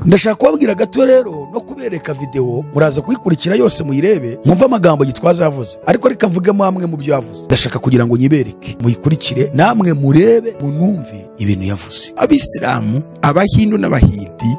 ndashaka kubabwira gato rero no kubereka videwo muraza kuyikurikira yose muyirebe mwumve amagambo gitwaza yavuze ariko reka mvugemo amwe mu byo yavuze ndashaka kugira ngo nyibereke muyikurikire namwe murebe munumve ibintu yavuze abisilamu abahindu n'abahindi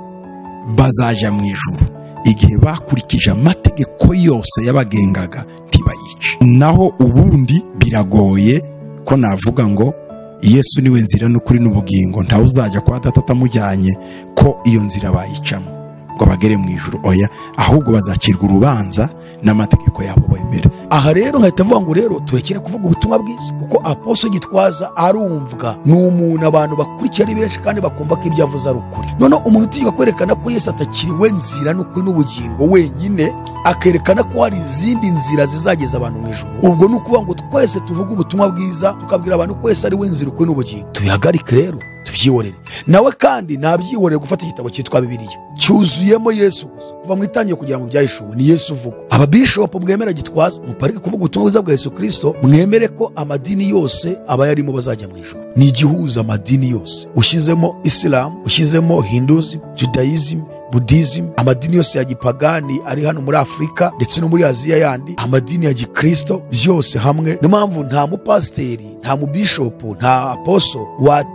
bazaja mu ijuru igihe bakurikije amategeko yose yabagengaga ntibayice naho ubundi biragoye ko navuga ngo yesu niwe nzira n'ukuri n'ubugingo ntawe uzajya kwa data atamujyanye ko iyo nzira bayicamo ngo bagere mu ijuru oya ahubwo bazacirwa urubanza n'amategeko yabo bemera aha rero nkahita avuga ngo rero turekere kuvuga ubutumwa bwiza kuko aposo gitwaza arumvwa ni umuntu abantu bakurikiye ari benshi kandi bakumva ko ibyo avuze ari ukuri noneho umuntu utegeka kwerekana ko yesu atakiriwe nzira n'ukuri n'ubugingo wenyine akerekana ko hari izindi nzira zizageza abantu mu ijoro ubwo ni ukuvuga ngo twese tuvuge ubutumwa bwiza tukabwira abantu ko yesu ari we nzira ukuri n'ubugingo tubihagarike rero tubyihorere nawe kandi ntabyihorere gufata igitabo cyitwa bibiliya cyuzuyemo yesu gusa kuva mu itangiye kugira ngo byahishuwe ni yesu uvuga ababishopu mwemera gitwaza muparike kuvuga ubutumwa bwiza bwa yesu kirisito mwemere ko amadini yose abayarimo bazajya mu ijoro ni igihuza amadini yose ushyizemo isilamu ushyizemo hinduzi judayizimu budizim amadini yose ya gipagani ari hano muri afurika ndetse no muri aziya yandi amadini ya gikristo byose hamwe niyo mpamvu nta mupasiteri nta mubishopu nta aposo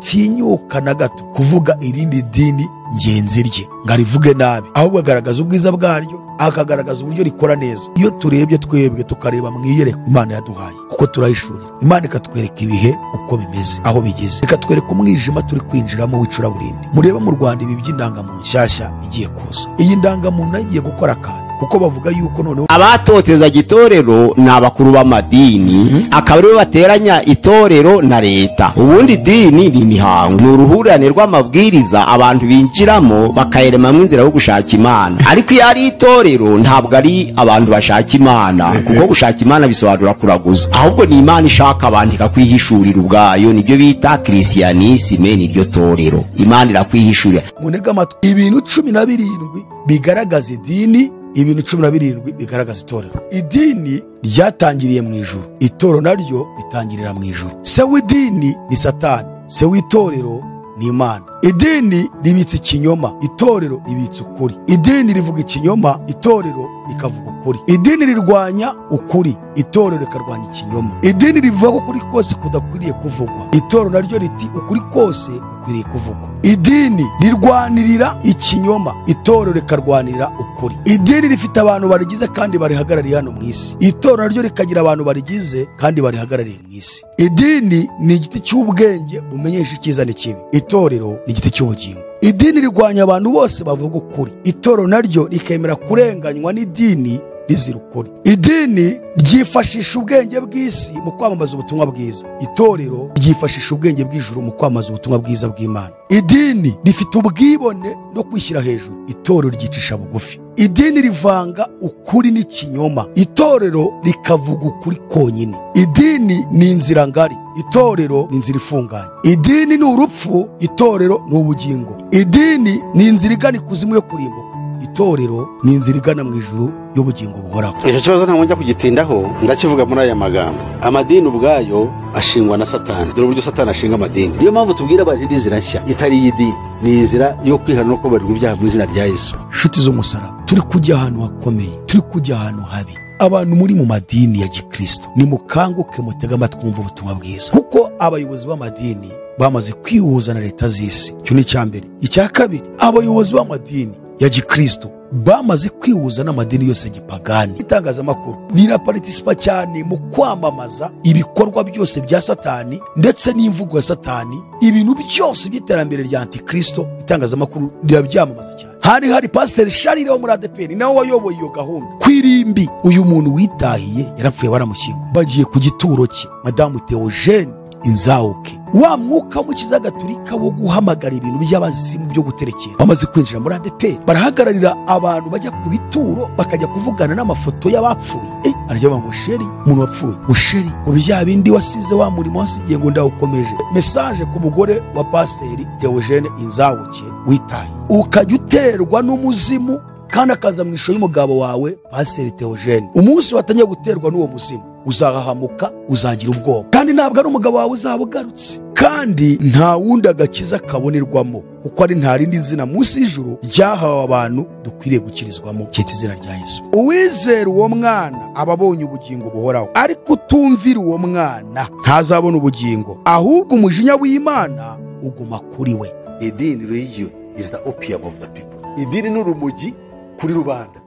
watinyuka na gato kuvuga irindi dini ngenzi rye ngo arivuge nabi ahubwo agaragaza ubwiza bwaryo akagaragaza uburyo rikora neza iyo turebye twebwe tukareba mu iyereko imana yaduhaye kuko turayishurira imana ikatwereka ibihe uko bimeze aho bigeze ikatwereka umwijima turi kwinjiramo w'icuraburindi murebe mu rwanda ibi by'indangamuntu nshyashya igiye kuza iyi ndangamuntu nayo igiye gukora akantu kuko bavuga yuko noneho abatoteza itorero ni abakuru b'amadini akaba aribo bateranya itorero na leta ubundi idini ni imihango ni uruhurirane rw'amabwiriza abantu binjiramo bakayaremamo inzira yo gushaka imana ariko iyo ari itorero ntabwo ari abantu bashaka imana kuko gushaka imana bisobanura kuraguza ahubwo ni imana ishaka abantu ikakwihishurira ubwayo nibyo bita kirisiyanisime niryo torero imana irakwihishurira munega amatwi ibintu cumi na birindwi bigaragaza idini ibintu cumi na birindwi bigaragaza itorero idini ryatangiriye mu ijuru itorero naryo ritangirira mu ijuru se w'idini ni satani se w'itorero ni imana idini ribitse ikinyoma itorero ribitse ukuri idini rivuga ikinyoma itorero rikavuga ukuri idini rirwanya ukuri itorero rikarwanya ikinyoma idini rivuga ko ukuri kose kudakwiriye kuvugwa itorero naryo riti ukuri kose gukwiriye kuvugwa idini rirwanirira ikinyoma itorero rikarwanira ukuri idini rifite abantu barigize kandi barihagarariye hano mu isi itorero naryo rikagira abantu barigize kandi barihagarariye mu isi idini ni igiti cy'ubwenge bumenyesha icyiza n'ikibi itorero ni igiti cy'ubugingo idini rirwanya abantu bose bavuga ukuri itorero naryo rikemera kurenganywa n'idini rizira ukuri idini ryifashisha ubwenge bw'isi mu kwamamaza ubutumwa bwiza itorero ryifashisha ubwenge bw'ijuru mu kwamamaza ubutumwa bwiza bw'imana idini rifite ubwibone no kwishyira hejuru itorero ryicisha bugufi idini rivanga ukuri n'ikinyoma itorero rikavuga ukuri konyine idini ni inzira ngari itorero ni inzira ifunganye idini ni urupfu itorero ni ubugingo idini ni inzira igana ikuzimu yo kurimbuka itorero ni inzira igana mu ijuru y'ubugingo buhoraho icyo kibazo ntabwo njya kugitindaho ndakivuga muri aya magambo amadini ubwayo ashingwa na satani dore uburyo satani ashinga amadini niyo mpamvu tubwira abantu indi nzira nshya itari iy'idini ni inzira yo kwihana no kubarirwa ibyaha mu izina rya yesu inshuti z'umusaraba turi kujya ahantu hakomeye turi kujya ahantu habi abantu muri mu madini ya gikristo nimukanguke mutege amatwi mwumve ubutumwa bwiza kuko abayobozi b'amadini bamaze kwihuza na leta z'isi icyo ni icya mbere icya kabiri abayobozi b'amadini ya gikristo bamaze kwihuza n'amadini yose ya gipagani itangazamakuru riraparitisipa cyane mu kwamamaza ibikorwa byose bya satani ndetse n'imvugo ya satani ibintu byose by'iterambere rya antikristo itangazamakuru rirabyamamaza cyane hari hari pasiteri sharire wo muri adeperi nawe wayoboye iyo gahunda ku irimbi uyu muntu witahiye yarapfuye baramushyinga bagiye ku gituro cye madamu teogene inzawuke wa mwuka w'umukiza gaturika wo guhamagara ibintu by'abazimu byo guterekera bamaze kwinjira muri adeperi barahagararira abantu bajya ku bituro bakajya kuvugana n'amafoto y'abapfuye eh, arya bavuga ngo sheri umuntu wapfuye ngo sheri ngo bya bindi wasize wa murimo wasigiye ngo ndawukomeje mesaje ku mugore wa pasiteri teogene inzawuke witaye ukajya uterwa n'umuzimu kandi akaza mu ishusho y'umugabo wawe pasiteri teogene umunsi watangiye guterwa n'uwo muzimu uzahahamuka uzagira ubwoba kandi ntabwo ari umugabo wawe uzaba ugarutse kandi nta wundi agakiza kabonerwamo kuko ari nta rindi zina munsi y'ijuru ryahawe abantu dukwiriye gukirizwamo cyitwa izina rya yesu uwizera uwo mwana aba abonye ubugingo buhoraho ariko utumvira uwo mwana ntazabona ubugingo ahubwo umujinya w'imana uguma kuri we idini religion is the opium of the people idini ni urumogi kuri rubanda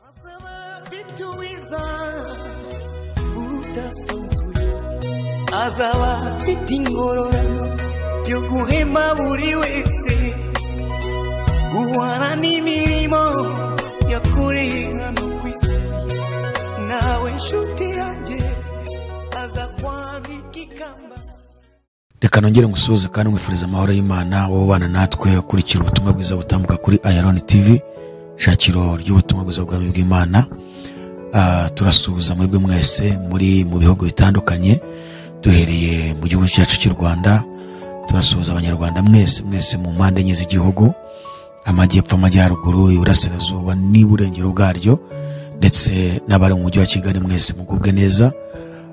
Azabafituiza udasanzwe azaba afite ingororano yo guhema buri wese guhana n'imirimo yakoreye hano ku isi nawe nshuti yanjye aza kwanika ikamba reka nongere ngusuhuze kandi nkwifuriza amahoro y'imana wowe ubana natwe ukurikira ubutumwa bwiza butambuka kuri ayaroni tv shakiro ry'ubutumwa bwiza bwami bw'imana Ah, turasuhuza mwebwe mwese muri mu bihugu bitandukanye duhereye mu gihugu cyacu cy'u rwanda turasuhuza abanyarwanda mwese mwese mu mpande enye z'igihugu amajyepfo amajyaruguru iburasirazuba n'iburengero bwaryo ndetse n'abari mu mujyi wa kigali mwese mugubwe neza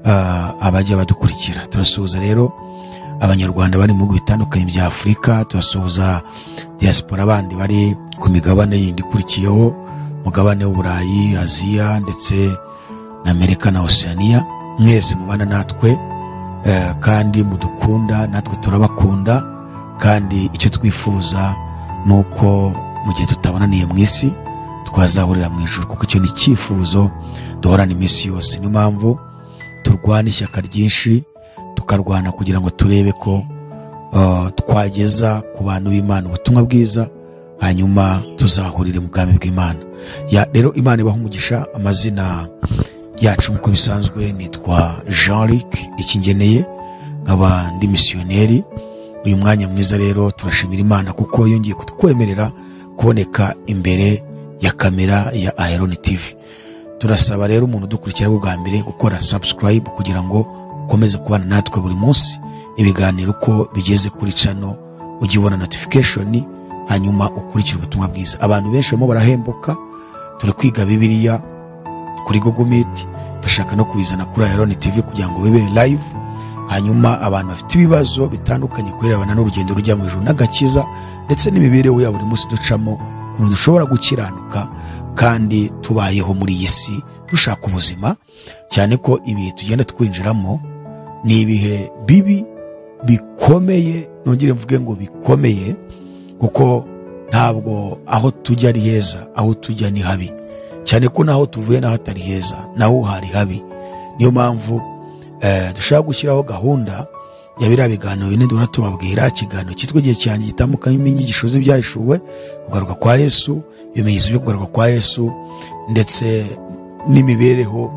ah, abajya badukurikira turasuhuza rero abanyarwanda bari mu bihugu bitandukanye bya afurika turasuhuza diaspora abandi bari ku migabane yindi ikurikiyeho umugabane w'uburayi aziya ndetse na amerika na oceania mwese mubana natwe eh, kandi mudukunda natwe turabakunda kandi icyo twifuza ni uko mu gihe tutabonaniye mu isi twazahurira mu ijoro kuko icyo ni icyifuzo duhorana iminsi yose niyo mpamvu turwana ishyaka ryinshi tukarwana kugira ngo turebe ko uh, twageza ku bantu b'imana ubutumwa bwiza hanyuma tuzahurire mu bwami bw'imana Ya- rero imana ibaha umugisha amazina yacu nk'uko bisanzwe nitwa jean luc ikingeneye nkaba ndi misiyoneri uyu mwanya mwiza rero turashimira imana kuko yongeye kutwemerera kuboneka imbere ya kamera ya aeron tv turasaba rero umuntu udukurikira bwo bwa mbere gukora subscribe kugira ngo ukomeze kubana natwe buri munsi ibiganiro uko bigeze kuri cano ujye ubona notification hanyuma ukurikire ubutumwa bwiza abantu benshi barimo barahembuka turi kwiga bibiliya kuri google meet turashaka no kubizana kuri aeron tv kugira ngo bibe live hanyuma abantu bafite ibibazo bitandukanye kubirebana n'urugendo rujya mu ijuru n'agakiza ndetse n'imibereho ya buri munsi ducamo ukuntu dushobora gukiranuka kandi tubayeho muri iyi si dushaka ubuzima cyane ko ibihe tugenda twinjiramo ni ibihe bibi bikomeye nongere mvuge ngo bikomeye kuko ntabwo aho tujya ari heza aho tujya ni habi cyane ko n'aho tuvuye n'aho atari heza naho hari habi niyo mpamvu eh, dushaka gushyiraho gahunda ya biriya biganiro bine duhora tubabwira ikiganiro cyitwa igihe cyanjye gitambukamo inyigisho z'ibyahishuwe kugaruka kwa yesu ibimenyetso byo kugaruka kwa yesu ndetse n'imibereho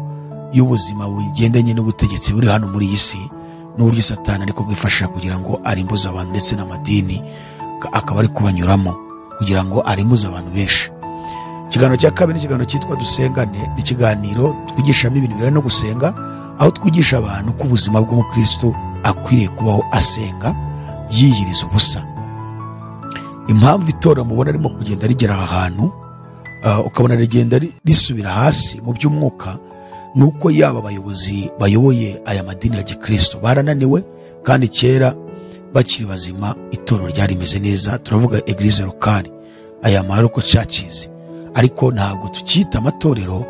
y'ubuzima bugendanye n'ubutegetsi buri hano muri iyi si n'uburyo satani ariko bwifashisha kugira ngo arimbuze abantu ndetse n'amadini ka- akaba ari kubanyuramo kugira ngo arimbuze abantu benshi ikiganiro cya kabiri ni ikiganiro cyitwa dusengane ni ikiganiro twigishamo ibintu bijyanye no gusenga aho twigisha abantu ko ubuzima bw'umukristo akwiriye kubaho asenga yiyiriza ubusa impamvu itora mubona arimo kugenda rigera aha hantu ah, ukabona rigenda ri- risubira hasi mu by'umwuka ni uko yaba abayobozi bayoboye aya madini ya gikristo barananiwe kandi kera bakiri bazima itorero ryari rimeze neza turavuga eglise lokali aya maroko churches ariko ntabwo tukita amatorero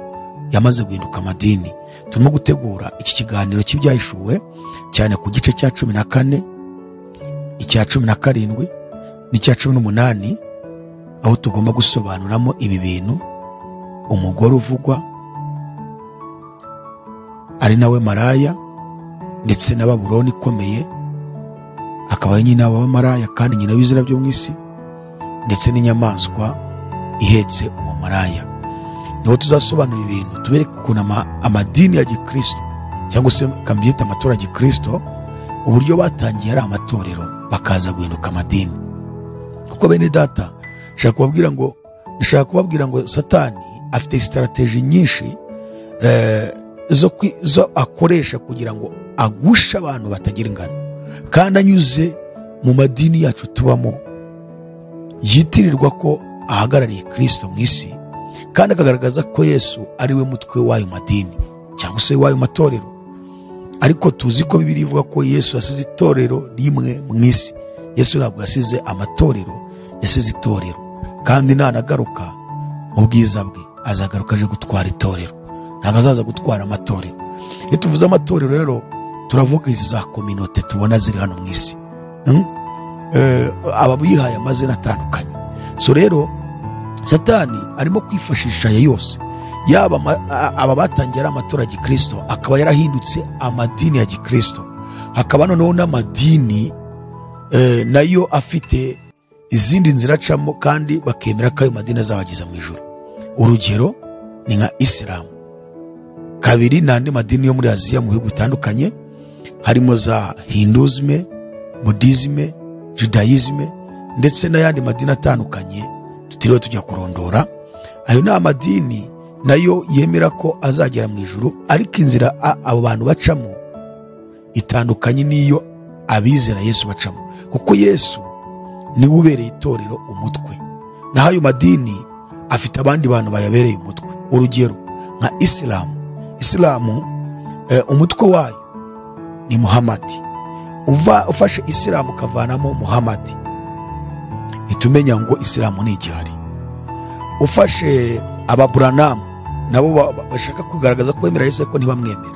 yamaze guhinduka amadini turimo gutegura iki kiganiro cy'ibyahishuwe cyane ku gice cya cumi na kane icya cumi na karindwi n'icya cumi n'umunani aho tugomba gusobanuramo ibi bintu umugore uvugwa ari nawe maraya ndetse na babuloni ikomeye akaba ari nyina w'abamaraya kandi nyina w'ibizira byo mu isi ndetse n'inyamaswa ihetse uwo maraya niho tuzasobanura ibintu tubereke ukuntu ama- amadini ya gikristo cyangwa se kambyita amatora ya gikristo uburyo batangiye ari amatorero bakaza guhinduka amadini kuko bene data nshaka kubabwira ngo ndashaka kubabwira ngo satani afite sitarategi nyinshi eh, zo kwi- zo akoresha kugira ngo agushe abantu batagira ingano kandi anyuze mu madini yacu tubamo yitirirwa ko ahagarariye kirisito mu isi kandi akagaragaza ko yesu ari we mutwe w'ayo madini cyane cyangwa se w'ayo matorero ariko tuzi ko bibiri ivuga ko yesu yasize itorero rimwe mu isi yesu ntabwo yasize amatorero yasize itorero kandi nanagaruka mu bwiza bwe azagaruka aje gutwara itorero ntabwo azaza gutwara amatorero iyo tuvuze amatorero rero turavuga izi za kominote tubona ziri hano mu isi Hmm? Eh, ababihaye amazina atandukanye so rero satani arimo kwifashisha aya yose yaba ama- a- aba batangiye ari amatora ya gikristo akaba yarahindutse amadini ya gikristo hakaba noneho n'amadini eh, nayo afite izindi nzira acamo kandi bakemera ko ayo madini azabageza mu ijoro urugero ni nka isilamu kabiri ni andi madini yo muri aziya mu bihugu bitandukanye harimo za hinduzime budizime judayizime ndetse n'ayandi madini atandukanye tutiriwe tujya kurondora ayo ni amadini nayo yemera ko azagera mu ijoro ariko inzira a- abo bantu bacamo itandukanye n'iyo abizera yesu bacamo kuko yesu niwe ubereye itorero umutwe naho ayo madini afite abandi bantu bayabereye umutwe urugero nka isilamu isilamu eh, umutwe wayo ni muhamadi uva ufashe isilamu ukavanamo muhamadi ihita umenya ngo isilamu ni igihari ufashe ababuranamu nabo ba- ba- bashaka kugaragaza ko bemera yesu ariko ntibamwemera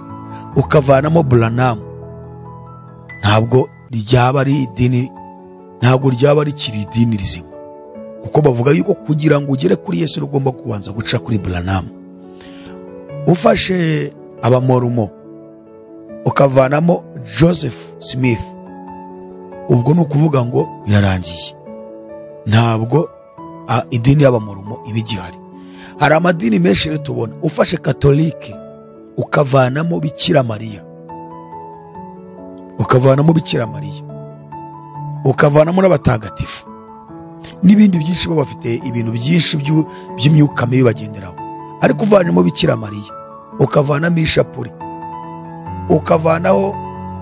ukavanamo buranamu ntabwo ryaba ari idini ntabwo ryaba rikiri idini rizima kuko bavuga yuko kugira ngo ugere kuri yesu uba ugomba kubanza guca kuri buranamu ufashe abamorumo ukavanamo joseph smith ubwo ni ukuvuga ngo birarangiye ntabwo a, idini y'abamurumo iba igihari hari amadini menshi rero tubona ufashe katolike ukavanamo bikira mariya ukavanamo bikira mariya ukavanamo n'abatagatifu n'ibindi byinshi baba bafite ibintu byinshi by'u- by'imyuka mibi bagenderaho ariko uvanamo bikira mariya ukavanamo ishapure ukavanaho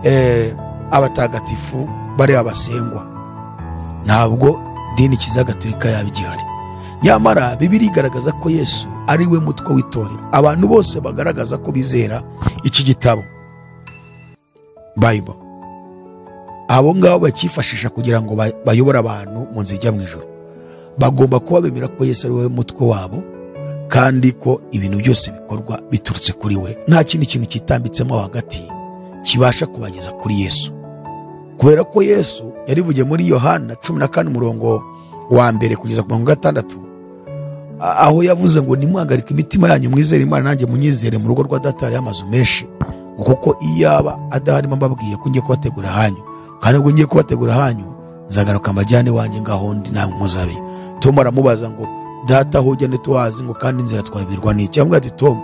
eh, abatagatifu bari abasengwa ntabwo dini kizagatolika yaba igihari nyamara bibiri igaragaza ko yesu ari we mutwe w'itorero abantu bose bagaragaza ko bizera iki gitabo bible abo ngabo bakifashisha kugira ngo ba- bayobore abantu mu nzira ijya mu ijoro bagomba kuba bemera ko yesu ari we mutwe wabo kandi ko ibintu byose bikorwa biturutse kuri we nta kindi kintu kitambitsemo hagati kibasha kubageza kuri yesu kubera ko yesu yarivugiye muri yohana cumi na kane umurongo wa mbere kugeza ku mirongo gatandatu a- aho yavuze ngo nimwihagarike imitima yanyu mwizere imana nanjye munyizere mu rugo rwa data hariho amazu menshi ngo kuko iyaba adaharimo mbabwiye ko ngiye kubategura hanyu kandi ubwo ngiye kubategura hanyu nzagaruka mbajyane wanjye ngaho ndi namwe muzabe tom aramubaza ngo data aho ujya ntituhazi ngo kandi inzira twabirwa n'iki avuga ati tom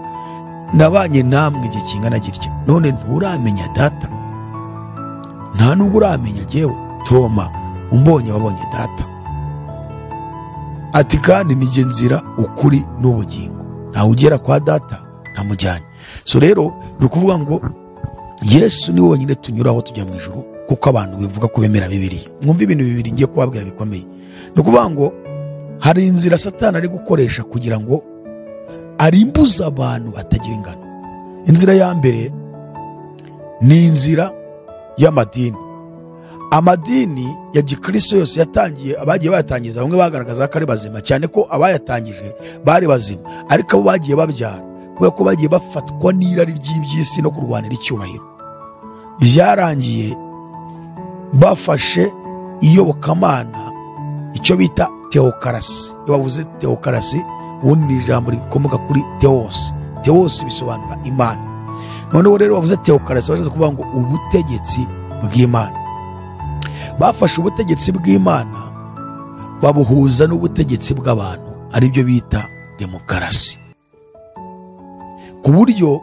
nabanye namwe igihe kingana gitya none nturamenya data nta nubwo uramenya jyewe toma umbonye wabonye data ati kandi nijye nzira ukuri n'ubugingo ntawe ugera kwa data ntamujyanye so rero ni ukuvuga ngo yesu ni wenyine tunyuraho tujya mu ijuru kuko abantu bivuga ko bemera bibiriya mwumva ibintu bibiri ngiye kubabwira bikomeye ni ukuvuga ngo hari inzira satani ari gukoresha kugira ngo arimbuze abantu batagira ingano inzira ya mbere ni inzira y'amadini amadini ya gikristo yose yatangiye abagiye bayatangiza bamwe bagaragaza ko ari bazima cyane ko abayatangije bari bazima ariko abo bagiye babyara kubera ko bagiye bafatwa n'irari ry'iby'isi no kurwanira icyubahiro byarangiye bafashe iyobokamana icyo bita teokarasi iyo bavuze teokarasi ubundi ni ijambo rikomoka kuri teos teos bisobanura imana noneho rero bavuze teokarasi bashatse kuvuga ngo ubutegetsi bw'imana bafashe ubutegetsi bw'imana babuhuza n'ubutegetsi bw'abantu aribyo bita demokarasi ku buryo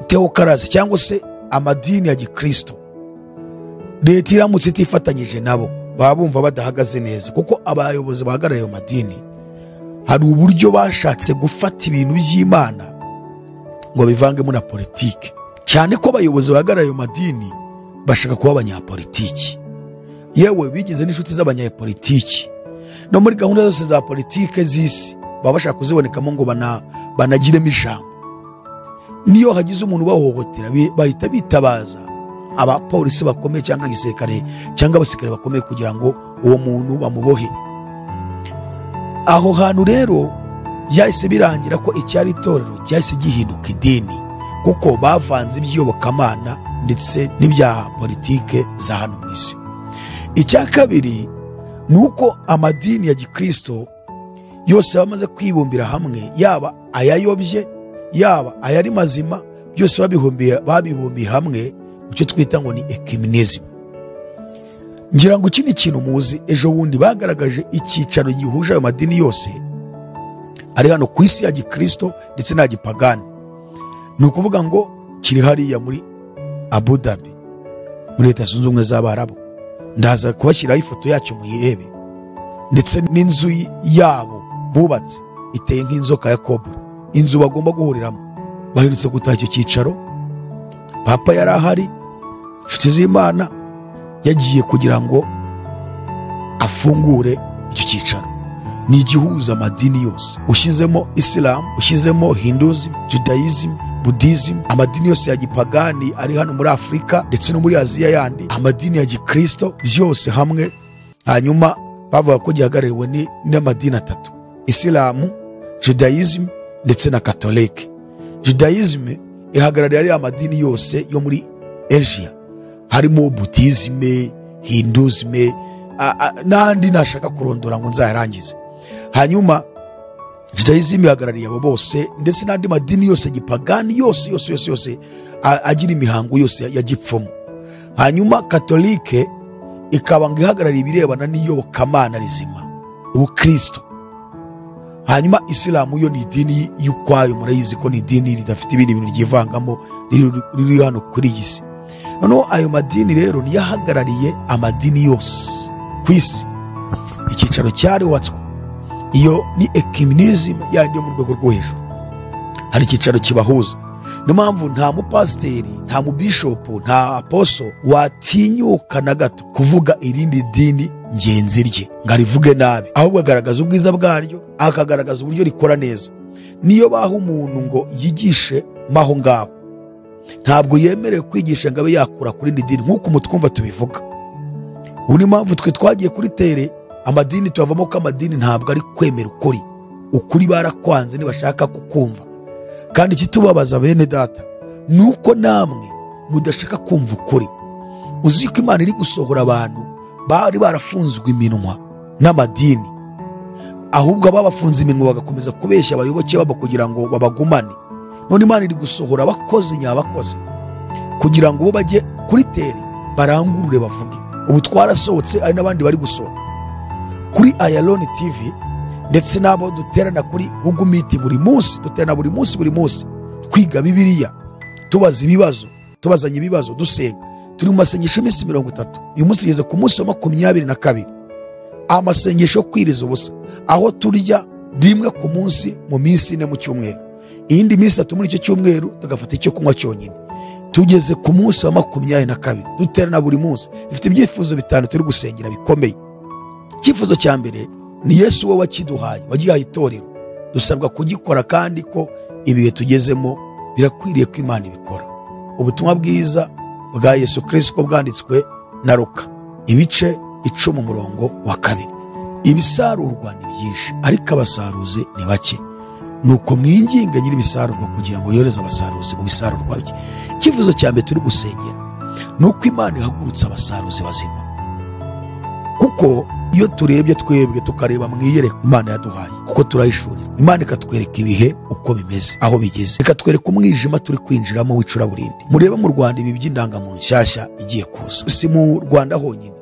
teokarasi cyangwa se amadini ya gikristo leta iramutse itifatanyije nabo baba bumva badahagaze neza kuko abayobozi bahagarariye ayo madini hari uburyo bashatse gufata ibintu by'imana ngo bivangemo na politiki cyane ko abayobozi bahagarariye ayo madini bashaka kuba abanyapolitiki yewe bigize n'inshuti z'abanyapolitiki no muri gahunda zose za politiki z'isi baba bashaka kuzibonekamo ngo bana- banagiremo ijambo n'iyo hagize umuntu ubahohotera bi- bahita bitabaza abapolisi bakomeye cyangwa igisirikare cyangwa abasirikare bakomeye kugira ngo uwo muntu bamubohe aho hantu rero byahise birangira ko icyari itorero cyahise gihinduka idini kuko bavanze iby'iyobokamana ndetse n'ibya politike za hano mu isi icya kabiri ni uko amadini ya gikristo yose bamaze kwibumbira hamwe yaba ayayobye yaba ayari mazima byose babihumbiye- babibumbiye hamwe mu cyo twita ngo ni ekiminizmu ngira ngo iki ni ikintu muzi ejo bundi bagaragaje icyicaro gihuje ayo madini yose ari hano ku isi ya gikristo ndetse na gipagani ni ukuvuga ngo kiri hariya muri abu dhabi muri leta zunze ubumwe z'abarabu ndaza kubashyiraho ifoto yacyo muyirebe ndetse n'inzu yabo bubatse iteye nk'inzoka ya kobra inzu bagomba guhuriramo baherutse gutaha icyo cyicaro papa yari ahari inshuti z'imana yagiye kugira ngo afungure icyo cyicaro ni igihuza amadini yose ushyizemo isilamu ushyizemo hinduzi judayizimu budizimu amadini yose ya gipagani ari hano muri afurika ndetse no muri aziya yandi amadini ya gikristo byose hamwe hanyuma bavuga ko gihagarariwe ni- n'amadini atatu isilamu judayizimu ndetse na katolike judayizimu ihagarariye ariya madini yose yo muri asia harimo budizime hinduzime a- a- n'andi nashaka kurondora ngo nzayarangize hanyuma judayizimu ihagarariye abo bose ndetse n'andi madini yose gipagani yose yose yose yose a- agira imihango yose ya- ya gipfumu hanyuma katolike ikaba ngo ihagarariye ibirebana n'iyobokamana rizima ubukristo hanyuma isilamu yo ni idini y'ukwayo murayizi ko ni idini ridafite ibindi bintu ryivangamo riri- riri hano kuri iyi si noneho ayo madini rero niyo ahagarariye amadini yose ku isi icyicaro cyarubatswe iyo ni ekiminizim yandi yo mu rwego rwo hejuru hari icyicaro kibahuza niyo mpamvu nta mupasiteri nta mubishopu nta aposo watinyuka na gato kuvuga irindi dini ngenzi rye ngo arivuge nabi ahubwo agaragaza ubwiza bwaryo akagaragaza uburyo rikora neza niyo baha umuntu ngo yigishe maho ngaho ntabwo yemerewe kwigisha ngo abe yakura ku rindi dini nk'uko umutwumva tubivuga ubu niyo mpamvu twe twagiye kuri tere amadini tuyavamo ko amadini ntabwo ari kwemera ukuri ukuri barakwanze ntibashaka kukumva kandi ikitubabaza bene data ni uko namwe mudashaka kumva ukuri uzi ko imana iri gusohora abantu bari barafunzwe iminwa n'amadini ahubwo ababafunze iminwa bagakomeza kubeshya abayoboke babo kugira ngo babagumane none imana iri gusohora abakozi nyabakozi kugira ngo bo bajye kuri teri barangurure bavuge ubu twarasohotse hari n'abandi bari gusohoka kuri ayaloni tv ndetse n'abo duterana kuri google meet buri munsi duterana buri munsi buri munsi twiga bibiliya tubaza ibibazo tubazanya ibibazo dusenga turi mu masengesho y'iminsi mirongo itatu uyu munsi tugeze ku munsi wa makumyabiri na kabiri amasengesho yo kwiriza ubusa aho turya rimwe ku munsi mu minsi ine mu cyumweru iyindi minsi itatu muri icyo cyumweru tugafata icyo kunywa cyonyine tugeze ku munsi wa makumyabiri na kabiri duterana buri munsi dufite ibyifuzo bitanu turi gusengera bikomeye icyifuzo cya mbere ni yesu we wakiduhaye wagihaye itorero dusabwa kugikora kandi ko ibihe tugezemo birakwiriye ko imana ibikora ubutumwa bwiza bwa yesu kirisiko bwanditswe na ruka ibice icumi umurongo wa kabiri ibisarurwa ni byinshi ariko abasaruzi ni bake nuko mwinginge nyir'ibisarurwa kugira ngo yohereze abasaruzi mu bisarurwa bye icyifuzo cya mbere turi gusengera ni uko imana ihagurutse abasaruzi bazima kuko iyo turebye twebwe tukareba mu iyereka imana yaduhaye kuko turayishurira imana ikatwereka ibihe uko bimeze aho bigeze ikatwereka umwijima turi kwinjiramo w'icuraburindi murebe mu rwanda ibi by'indangamuntu nshyashya igiye kuza si mu rwanda honyine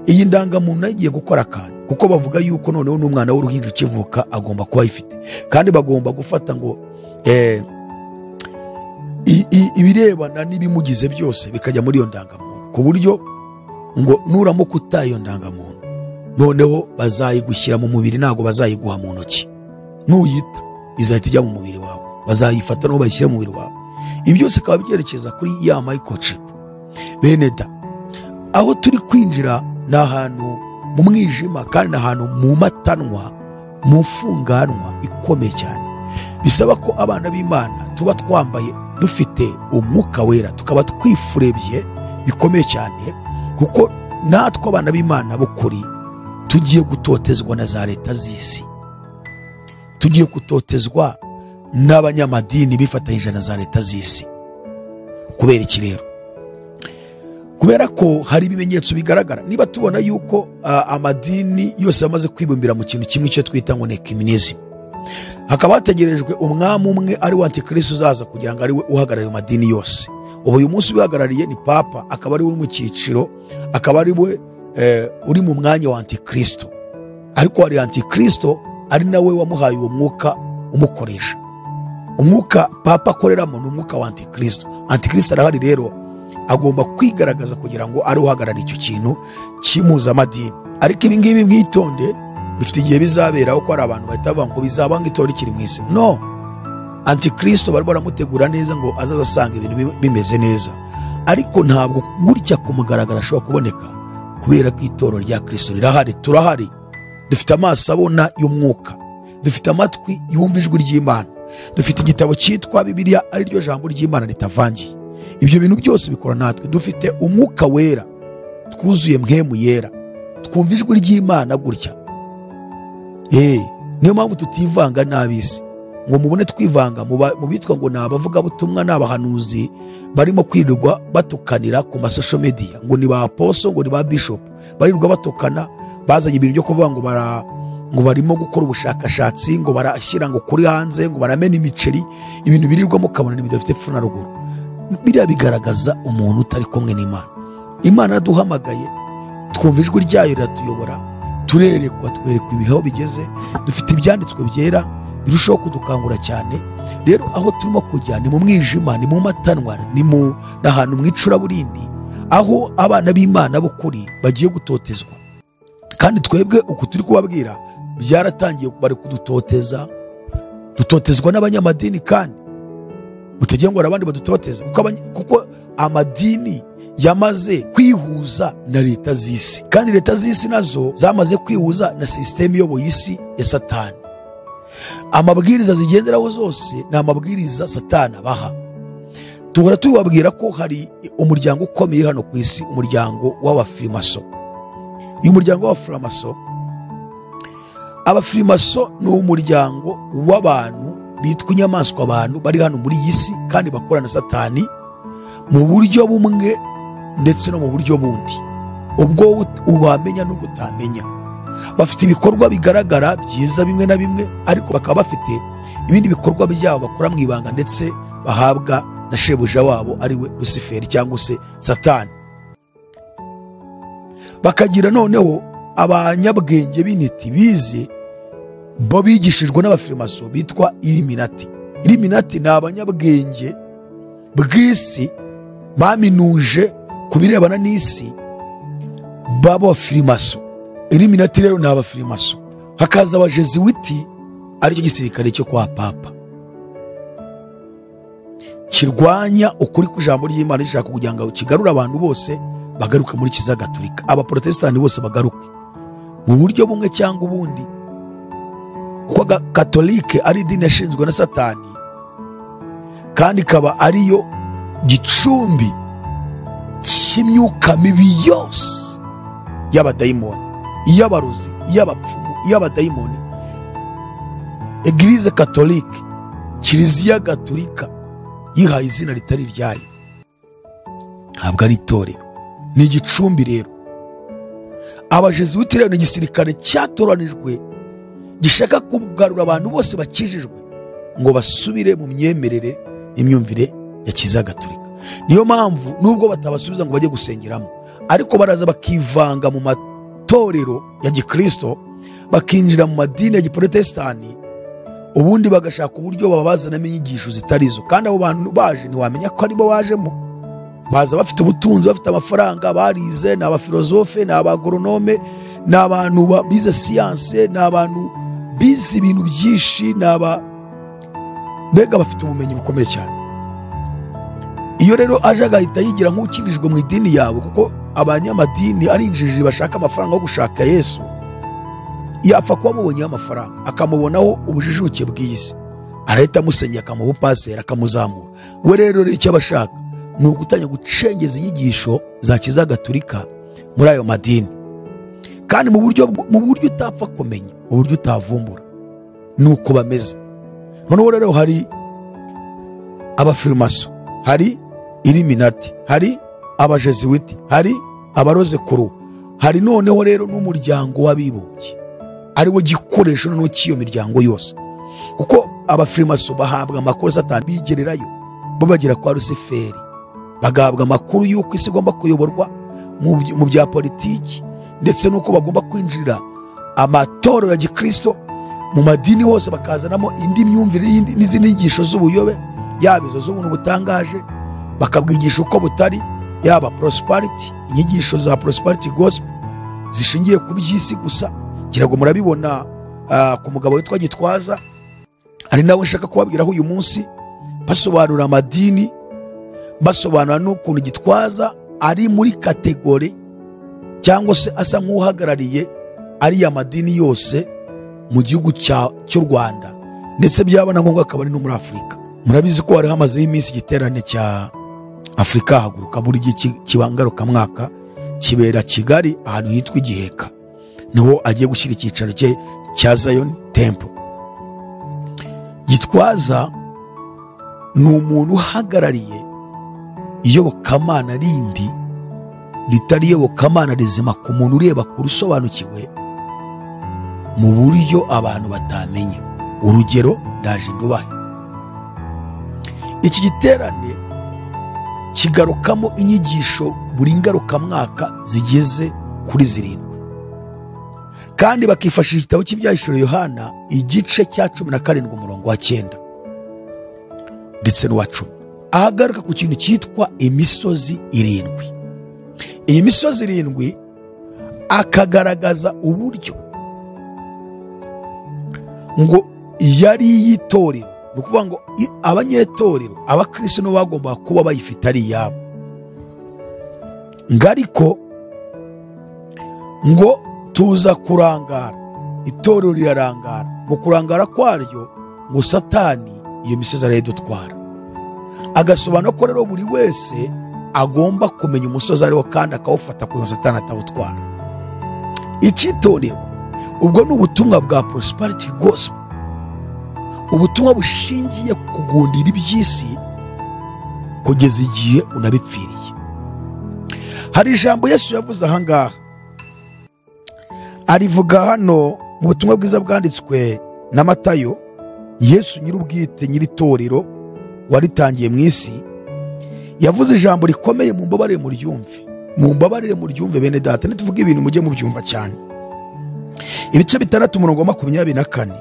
iyi ndangamuntu nayo igiye gukora akantu kuko bavuga yuko noneho n'umwana w'uruhinja ukivuka agomba kuba ayifite kandi bagomba gufata ngo eh, i- i- ibirebana n'ibimugize byose bikajya muri iyo ndangamuntu ku buryo ngo nuramuka utaye iyo ndangamuntu noneho bazayigushyira mu mubiri ntabwo bazayiguha mu ntoki nuyita izahita ijya mu mubiri wawe bazayifata n'uwo bayishyira mu mubiri wawe ibi byose bikaba byerekeza kuri ya microchip bene da aho turi kwinjira ni ahantu mu mwijima kandi ni ahantu mu matanwa mu mfunganwa ikomeye cyane bisaba ko abana b'imana tuba twambaye dufite umwuka wera tukaba twifurebye bikomeye cyane kuko natwe abana b'imana b'ukuri tugiye gutotezwa na za leta z'isi tugiye gutotezwa n'abanyamadini bifatanyije na za leta z'isi kubera iki rero kubera ko hari ibimenyetso bigaragara niba tubona yuko ah, amadini yose amaze kwibumbira mu kintu kimwe icyo twita ngo nekiminizim hakaba hategerejwe umwami umwe ari we antikirisi uzaza kugira ngo ari we uhagarariye amadini yose ubu uyu munsi ubihagarariye ni papa akaba ari we uri mu cyiciro akaba ari we eh, uri mu mwanya wa antikristo ariko hari antikristo ari nawe wamuhaye uwo mwuka umukoresha umwuka papa akoreramo ni umwuka wa antikristo antikristo arahari rero agomba kwigaragaza kugira ngo ari uhagarara icyo kintu cy'impuzamadini ariko ibi ngibi mwitonde bifite igihe bizaberaho ko hari abantu bahita bavuga ngo bizaba ngo itora ikiri mu isi no antikristo bari baramutegura neza ngo azaza asanga ibintu bi- bimeze neza ariko ntabwo gutya kumugaragara ashobora kuboneka kubera ko itoro rya kristo rirahari turahari dufite amaso abona y'umwuka dufite amatwi yumva ijwi ry'imana dufite igitabo cyitwa bibiliya ari ryo jambo ry'imana ritavangiye ibyo bintu byose bikora natwe dufite umwuka wera twuzuye mwemu yera twumva ijwi ry'imana gutya Eh, niyo mpamvu tutivanga n'ab'isi ngo mubone twivanga mu ba- mu bitwa ngo ni abavugabutumwa ni abahanuzi barimo kwirirwa batukanira ku masosho mediya ngo ni ba poso ngo ni ba bishopu barirwa batukana bazanye ibintu byo kuvuga ngo bara ngo barimo gukora ubushakashatsi ngo barashyira ngo kuri hanze ngo baramena imiceri ibintu birirwamo ukabona ni bidafite epfo na ruguru biriya bigaragaza umuntu utari kumwe n'imana imana yaraduhamagaye twumva ijwi ryayo riratuyobora turerekwa twerekwa ibihaho bigeze dufite ibyanditswe byera birushaho kudukangura cyane rero aho turimo kujya ni mu mwijima ni mu matanwa ni mu n'ahantu mu icuraburindi aho abana b'imana b'ukuri bagiye gutotezwa kandi twebwe uku turi kubabwira byaratangiye bari kudutoteza dutotezwa n'abanyamadini kandi mutege ngo hari abandi badutoteze kuko abany- kuko amadini yamaze kwihuza na leta z'isi kandi leta z'isi nazo zamaze kwihuza na sisiteme iyoboye isi ya satani amabwiriza zigenderaho zose ni amabwiriza satani abaha duhora tubabwira ko hari umuryango ukomeye hano ku isi umuryango w'abafirimaso uyu muryango w'abafirimaso abafirimaso ni umuryango w'abantu bitwa inyamaswa abantu bari hano muri iyi si kandi bakorana na satani mu buryo bumwe ndetse no mu buryo bundi ubwo ut- wamenya n'ubwo utamenya bafite ibikorwa bigaragara byiza bimwe na bimwe ariko bakaba bafite ibindi bikorwa byabo bakora mu ibanga ndetse bahabwa na shebuja wabo ari we rusiferi cyangwa se satani bakagira noneho abanyabwenge b'intiti bize bo bigishijwe n'abafirimaso bitwa iliminati iliminati ni abanyabwenge bw'isi baminuje ku birebana n'isi b'abafirimaso iliminati rero ni abafirimaso hakaza abajeziwiti aricyo gisirikare cyo kwa papa kirwanya ukuri kw'ijambo ry'imana rishaka kugira ngo kigarure abantu bose bagaruke muri kiliziya gatolika abaporotesitanti bose bagaruke mu buryo bumwe cyangwa ubundi kuko aga- katolike ari idini yashinzwe na satani kandi ikaba ariyo gicumbi cy'imyuka mibi yose y'abadayimoni iy'abarozi iy'abapfumu iy'abadayimoni egirize katolike kiliziya gatolika yihaye izina ritari iryayo ntabwo ari itorero ni igicumbi rero abajeziwiti rero ni igisirikare cyatoranijwe gishaka kugarura abantu bose bakijijwe ngo basubire mu myemerere n'imyumvire ya kizagatulika niyo mpamvu nubwo batabasubiza ngo bajye gusengeramo ariko baraza bakivanga mu matorero ya gikristo bakinjira mu madini ya giporotesitanti ubundi bagashaka uburyo babazanamo inyigisho zitari zo kandi abo bantu baje ntiwamenya ko aribo bajemo baza bafite ubutunzi bafite amafaranga barize ni abafilozofe ni abagoronome ni abantu ba- bize siyanse ni abantu bize ibintu byinshi ni aba mbega bafite ubumenyi bukomeye cyane iyo rero aje agahita yigira nk'ukinijwe mu idini yawe kuko abanyamadini ari injiji bashaka amafaranga yo gushaka yesu yapfa kuba amubonyeho amafaranga akamubonamo ubujijuke bw'isi arahita amusenyera akamuha upaseri akamuzamura we rero rero icyo aba ashaka ni ugutangira gucengeza inyigisho za kizagatulika muri ayo madini kandi mu buryo mu buryo utapfa kumenya mu buryo utavumbura ni uko bameze noneho rero hari abafirimaso hari iriminati hari abajeziwiti hari abaroze kuruwa hari noneho rero n'umuryango w'abibumbye ari wo gikoresho noneho cy'iyo miryango yose kuko abafirimaso bahabwa amakuru satani bigererayo bo bagera kwa rusiferi bagahabwa amakuru y'uko isi igomba kuyoborwa mu by- mu bya politiki ndetse n'uko bagomba kwinjirira amatorero ya gikristo mu madini hose bakazanamo indi myumvire y'indi n'izindi nyigisho z'ubuyobe yaba izo z'ubuntu butangaje bakabwigisha uko butari yaba prosperity inyigisho za prosperity gospel zishingiye ku by'isi gusa ngira ngo murabibona ah, ku mugabo witwa gitwaza hari nawe nshaka kubabwiraho uyu munsi basobanura amadini basobanura n'ukuntu gitwaza ari muri kategori cyangwa se asa nk'uhagarariye ariya madini yose mu gihugu cya- cy'u rwanda ndetse byaba na ngombwa akaba ari no muri afurika murabizi ko hari hamazeho iminsi igiterane cya afurika haguruka buri gihe ki- kiba ngarukamwaka kibera kigali ahantu hitwa igiheka niho agiye gushyira icyicaro cye cya zion temple gitwaza ni umuntu uhagarariye iyobokamana rindi ritari iyobokamana rizima ku muntu ureba kure usobanukiwe mu buryo abantu batamenya urugero ndaje ndubahe iki giterane kigarukamo inyigisho buri ngarukamwaka zigeze kuri zirindwi kandi bakifashisha igitabo cy'ibyahishura yohana igice cya cumi na karindwi umurongo wa cyenda ndetse n'uwa cumi ahagaruka ku kintu cyitwa imisozi irindwi iyi misozi irindwi akagaragaza uburyo ngo yari iy'itorero ni ukuvuga ngo i- abanyetorero abakristo nibo bagombaga kuba bayifite ari iyabo ngo ariko ngo tuza kurangara itorero rirarangara mu kurangara kwaryo ngo satani iyo misozi arayidutwara agasobanura ko rero buri wese agomba kumenya umusozi ariwo kandi akawufata kugira ngo satani atawutwara icyitonderwa ubwo ni ubutumwa bwa prosperity gospel ubutumwa bushingiye ku kugundira iby'isi kugeza igihe unabipfiriye hari ijambo yesu yavuze aha ngaha arivuga hano mu butumwa bwiza bwanditswe na matayo yesu nyir'ubwite nyir'itorero waritangiye mu isi yavuze ijambo rikomeye mu mbabarire muryumve mu mbabarire muryumve bene data nituvuga ibintu mujye mubyumva cyane ibice bitandatu umurongo wa makumyabiri na kane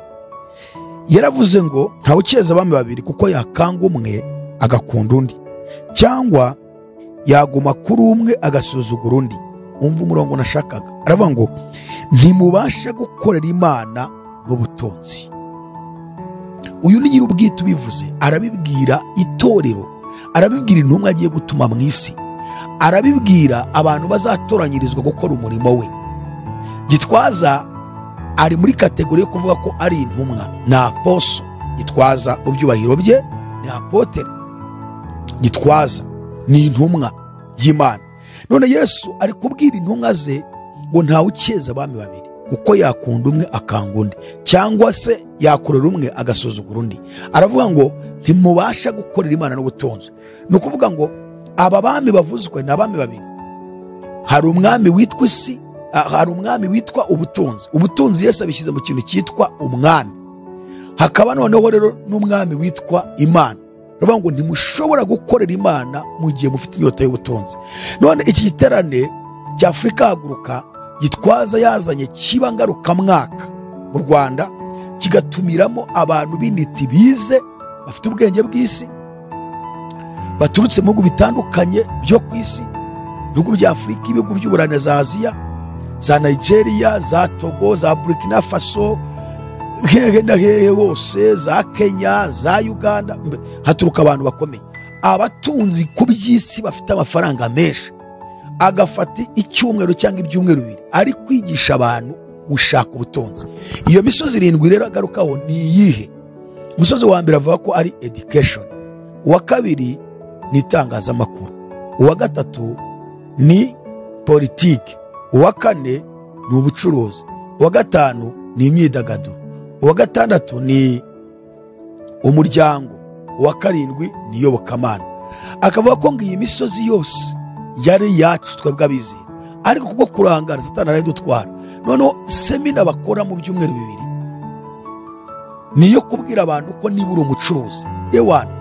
yaravuze ngo ntawe ukeza abami babiri kuko yakanga umwe agakunda undi cyangwa yaguma kuri umwe agasuzugura undi umva umurongo nashakaga aravuga ngo ntimubasha gukorera imana n'ubutunzi uyu ni nyir'ubwite ubivuze arabibwira itorero arabibwira intumwa agiye gutuma mu isi arabibwira abantu bazatoranyirizwa gukora umurimo we gitwaza ari muri kategori yo kuvuga ko ari intumwa ni aposo gitwaza mu byubahiro bye ni apotere gitwaza ni intumwa y'imana none yesu ari kubwira intumwa ze ngo ntawe ukeza abami babiri kuko yakunda umwe akanga undi cyangwa se yakorera umwe agasuzugura undi aravuga ngo ntimubasha gukorera imana n'ubutunzi ni ukuvuga ngo aba bami bavuzwe ni abami babiri hari umwami witwa isi ah, hari umwami witwa ubutunzi ubutunzi yesu abishyize mu kintu cyitwa umwami hakaba noneho rero n'umwami witwa imana ruvuga ngo ntimushobora gukorera imana mu gihe mufite inyota y'ubutunzi none iki giterane cya afurika haguruka gitwaza yazanye kiba ngarukamwaka mu rwanda kigatumiramo abantu b'intiti bize bafite ubwenge bw'isi baturutse mu bihugu bitandukanye byo ku isi ibihugu bya afurika ibihugu by'uburane za aziya za nigeria za togo za burkina faso hehe na hehe hose za kenya za uganda mbe, haturuka abantu bakomeye abatunzi ku by'isi bafite amafaranga menshi agafata icyumweru cyangwa ibyumweru bibiri ari kwigisha abantu gushaka ubutunzi iyo misozi irindwi rero agarukaho ni iyihe umusozi wa mbere avuga ko ari education uwa kabiri ni itangazamakuru uwa gatatu ni politiki uwa kane ni ubucuruzi uwa gatanu ni imyidagaduro uwa gatandatu ni umuryango uwa karindwi ni iyobokamana akavuga ko ngo iyi misozi yose yari iyacu twebwe abizera ariko kubwo kurangara satani arayidutwara noneho semina bakora mu byumweru bibiri niyo kubwira abantu ko niba uri umucuruzi ewana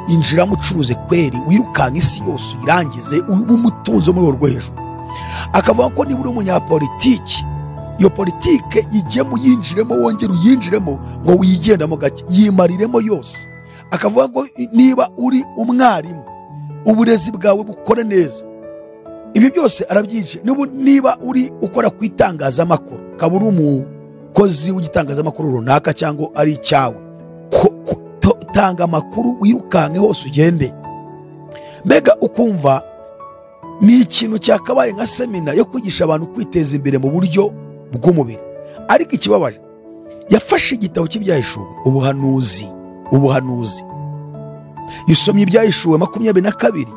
injiramo ucuruze kweri wirukanka isi yose uyirangize ube umutunzi wo mu rwego rwo hejuru akavuga ko niba uri umunyapolitiki iyo politike igiyemo uyinjiremo wongera uyinjiremo ngo wiyigendamo gake yimariremo yose akavuga ngo niba uri umwarimu uburezi bwawe bukore neza ibi byose arabyinshi Niba- niba uri ukora ku itangazamakuru ukaba uri umukozi w'igitangazamakuru runaka cyangwa ari icyawe ko- ko- to- tanga amakuru wirukanke hose ugende mbega ukumva ni ikintu cyakabaye nka semina yo kwigisha abantu kwiteza imbere mu buryo bw'umubiri ariko ikibabaje yafashe igitabo cy'ibyahishuwe ubuhanuzi ubuhanuzi isomye ibyahishuwe makumyabiri na kabiri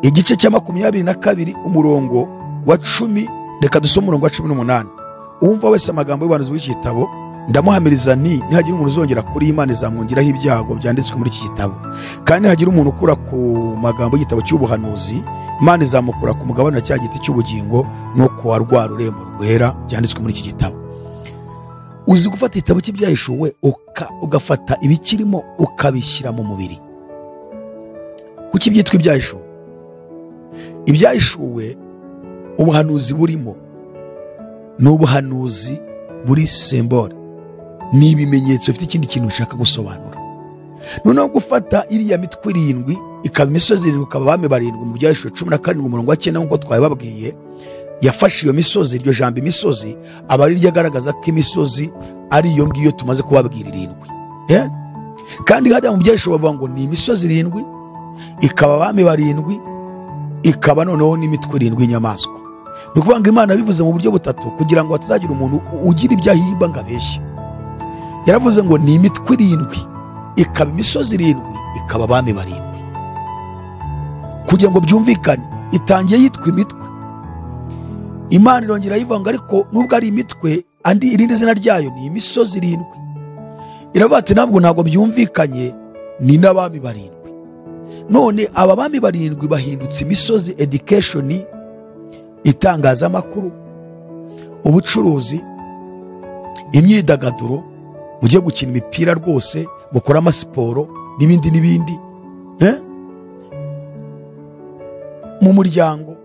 igice cya makumyabiri na kabiri umurongo wa cumi reka dusome umurongo wa cumi n'umunani uwumva wese amagambo y'ubuhanuzi bw'iki gitabo ndamuhamiriza ni nihagira umuntu uzongera kuri imana izamwongeraho ibyago byanditswe muri iki gitabo kandi nihagira umuntu ukura ku magambo y'igitabo cy'ubuhanuzi imana izamukura ku mugabane wa cya giti cy'ubugingo no ku wa rwa rurembo rwera byanditswe muri iki gitabo uzi gufata igitabo cy'ibyahishuwe uka- ugafata ibikirimo ukabishyira mu mubiri kuki byitwa ibyahishuwe ibyahishuwe ubuhanuzi burimo ni ubuhanuzi buri sembore ni ibimenyetso bifite ikindi kintu bishaka gusobanura noneho gufata iriya mitwe irindwi ikaba imisozi irindwi ikaba abami barindwi mu byahishuwe cumi na karindwi umurongo wa cyenda nk'uko twabibabwiye yafashe iyo misozi iryo jambo imisozi aba ari ryo agaragaza ko imisozi ari iyo ngiyo tumaze kubabwira irindwi Eh? kandi hariya mu byahishuwe bavuga ngo ni imisozi irindwi ikaba abami barindwi ikaba noneho n'imitwe irindwi y'inyamaswa ni ukuvuga ngo imana bivuze mu buryo butatu kugira ngo hatazagira umuntu u- ugira ibyo ahimba ngo abeshye yaravuze ngo ni imitwe irindwi ikaba imisozi irindwi ikaba abami barindwi kugira ngo byumvikane itangiye yitwa imitwe imana irongera ayivanga ariko nubwo ari imitwe andi irindi zina ryayo ni imisozi irindwi iravuga ati ntabwo ntabwo byumvikanye ni n'abami barindwi none aba bami barindwi bahindutse imisozi education itangazamakuru ubucuruzi imyidagaduro mujye gukina imipira rwose mukore amasiporo n'ibindi n'ibindi Eh? mu muryango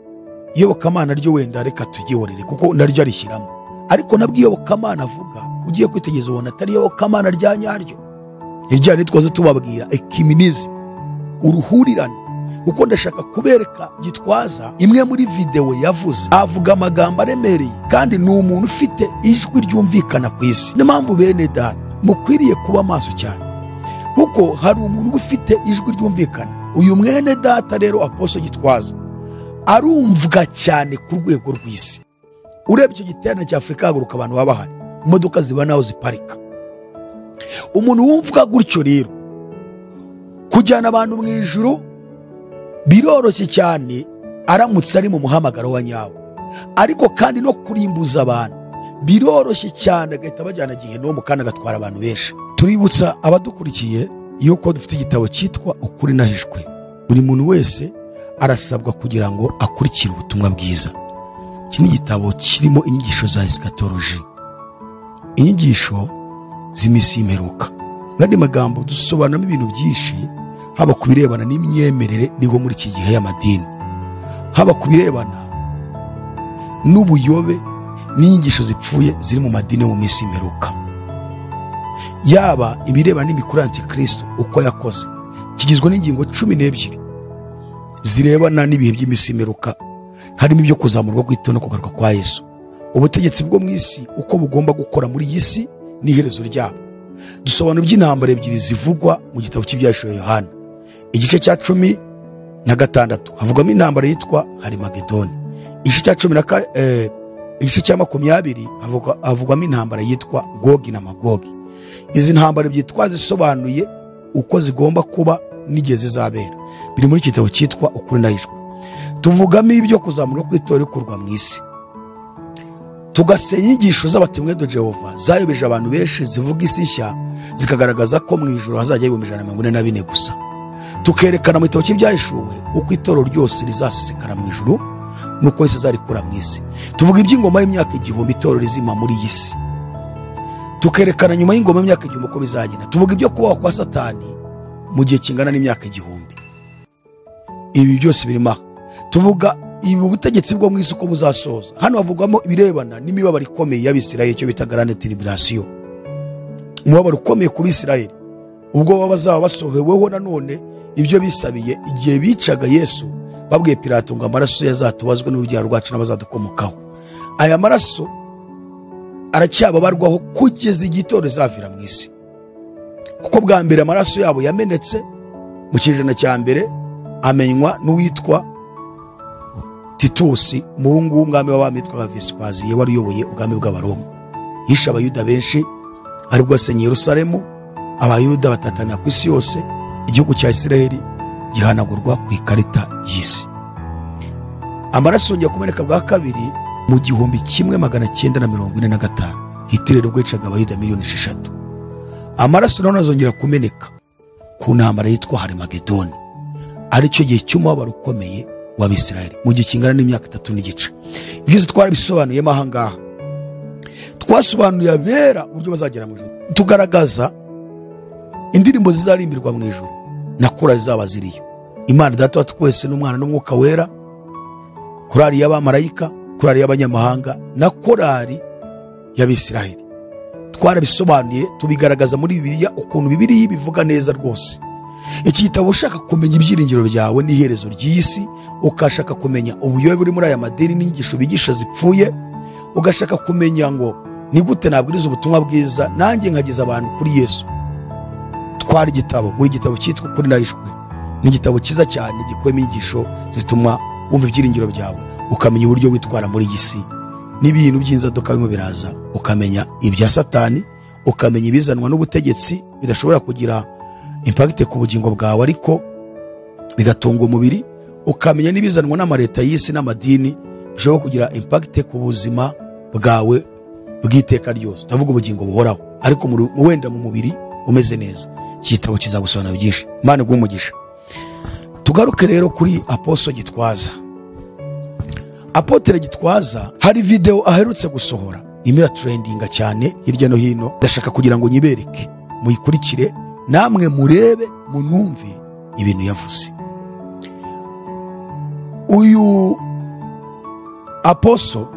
iyobokamana ryo wenda reka tugihorere kuko naryo arishyiramo ariko nabwo iyobokamana avuga ugiye kwitegereza ubona atari iyobokamana rya nyaryo ijyanye twaze tubabwira ekiminizm uruhurirane kuko ndashaka kubereka gitwaza imwe muri videwo yavuze avuga amagambo aremereye kandi ni umuntu ufite ijwi ryumvikana ku isi niyo mpamvu bene data mukwiriye kuba maso cyane kuko hari umuntu uba ufite ijwi ryumvikana uyu mwene data rero aposo gitwaza arumvwa cyane ku rwego rw'isi urebye icyo giterane cya afurika haguruka abantu baba bahari imodoka ziba naho ziparika umuntu wumvwa gutyo rero kujyana abantu mu ijuru biroroshye cyane aramutse ari mu muhamagaro wa nyawo ariko kandi no kurimbuza abantu biroroshye cyane agahita bajyana gihenomu kandi agatwara abantu benshi tuributsa abadukurikiye yuko dufite igitabo cyitwa ukuri nahishwe buri muntu wese arasabwa kugira ngo akurikire ubutumwa bwiza iki ni igitabo kirimo inyigisho za esikatoloji inyigisho z'iminsi y'imperuka mu yandi magambo dusobanuramo ibintu byinshi haba ku birebana n'imyemerere niho muri iki gihe y'amadini haba ku birebana n'ubuyobe n'inyigisho zipfuye ziri mu madini yo mu minsi y'imperuka yaba ibirebana n'imikuru ya antikristo uko yakoze kigizwe n'ingingo cumi n'ebyiri zirebana n'ibihe by'iminsi y'imperuka harimo ibyo kuzamurwa kw'ito no kugaruka kwa yesu ubutegetsi bwo mu isi uko bugomba gukora muri iyi si n'iherezo ryabwo dusobanura iby'intambara ebyiri zivugwa mu gitabo cy'ibyahishuwe yohana igice cya cumi na gatandatu havugwamo intambara yitwa harimagedoni igice cya cumi na ka- eh, igice cya makumyabiri havugwa- havugwamo intambara yitwa gogi na magogi izi ntambaro byitwa zisobanuye uko zigomba kuba n'igihe zizabera biri muri iki gitabo cyitwa ukuri n'ahishwe tuvugamo ibyo kuzamura kw'itora rikurwa mu isi tugasenya inyigisho z'abatemwe do jehova zayobeje abantu benshi zivuga isi nshya zikagaragaza ko mu ijoro hazajya ibihumbi ijana na mirongo ine na bine gusa tukerekana mu gitabo cy'ibyahishuwe uko itoro ryose rizasesekara mu ijoro n'uko risa zarikura mu isi tuvuga iby'ingoma y'imyaka igihumbi itoro rizima muri iyi si tukerekana nyuma y'ingoma y'imyaka igihumbi uko bizagenda tuvuga ibyo kubaho kwa satani mu gihe kingana n'imyaka igihumbi ibi byose birimo aha tuvuga ibi ubutegetsi bwo mu isi uko buzasoza hano havugwamo ibirebana n'imibabaro ikomeye y'abisirayeli icyo bita garande tiribirasiyo umubabaro ukomeye ku bisirayeli ubwo baba bazaba basohoweho nanone ibyo bisabiye igihe bicaga yesu babwiye pilato ngo amaraso ye azatubazwe n'urubyaro rwacu n'abazadukomokaho aya maraso aracyababarwaho kugeza igihe itora rizavira mu isi kuko bwa mbere amaraso yabo yamenetse mu kinyejana cya mbere amenywa n'uwitwa titusi umuhungu w'umwami w'abami witwaga vesipaziye wari uyoboye ubwami bw'abaroma yishe abayuda benshi aribwo yasenye yerusalemu abayuda batatanira ku isi yose igihugu cya isiraheli gihanagurwa ku ikarita y'isi amaraso yongera kumeneka bwa kabiri mu gihumbi kimwe magana cyenda na mirongo ine na gatanu hitiri rero yicaga abayuda miliyoni esheshatu amaraso nawe azongera kumeneka ku ntambara yitwa harimagedoni aricyo gihe cy'umubabaro ukomeye w'abisirayeli mu gihe kingana n'imyaka itatu n'igice ibyiza twarabisobanuyemo aha ngaha twasobanuye abera uburyo bazagera mu ijuru tugaragaza indirimbo zizarimbirwa mu ijuru na kora zizaba ziriyo imana data wa twese n'umwana n'umwuka wera korari y'abamarayika korari y'abanyamahanga na korari y'abisirayeli twarabisobanuye tubigaragaza muri bibiliya ukuntu bibiliya bivuga neza rwose iki gitabo ushaka kumenya ibyiringiro byawe n'iherezo ry'isi ukashaka kumenya ubuyobe buri muri aya madini n'inyigisho bigisha zipfuye ugashaka kumenya ngo ni gute nabwiriza ubutumwa bwiza nanjye nkageza abantu kuri yesu twara igitabo buri gitabo cyitwa kuri nahishwe ni igitabo cyiza cyane gikubiyemo inyigisho zituma wumva ibyiringiro byawe ukamenya uburyo witwara muri iyi si n'ibintu by'inzaduka birimo biraza ukamenya ibya satani ukamenya ibizanwa n'ubutegetsi bidashobora kugira impagite ku bugingo bwawe ariko bigatunga umubiri ukamenya n'ibizanwa n'amaleta y'isi n'amadini bishobora kugira impagite ku buzima bwawe bw'iteka ryose utavuga ubugingo buhoraho ariko mu- wenda mu mubiri umeze neza iki gitabo kizagusobanura byinshi imana iguhe umugisha tugaruke rero kuri aposo gitwaza apotere gitwaza hari videwo aherutse gusohora imira turendinga cyane hirya no hino ndashaka kugira ngo nyibereke muyikurikire namwe murebe munumve ibintu yavuze uyu aposo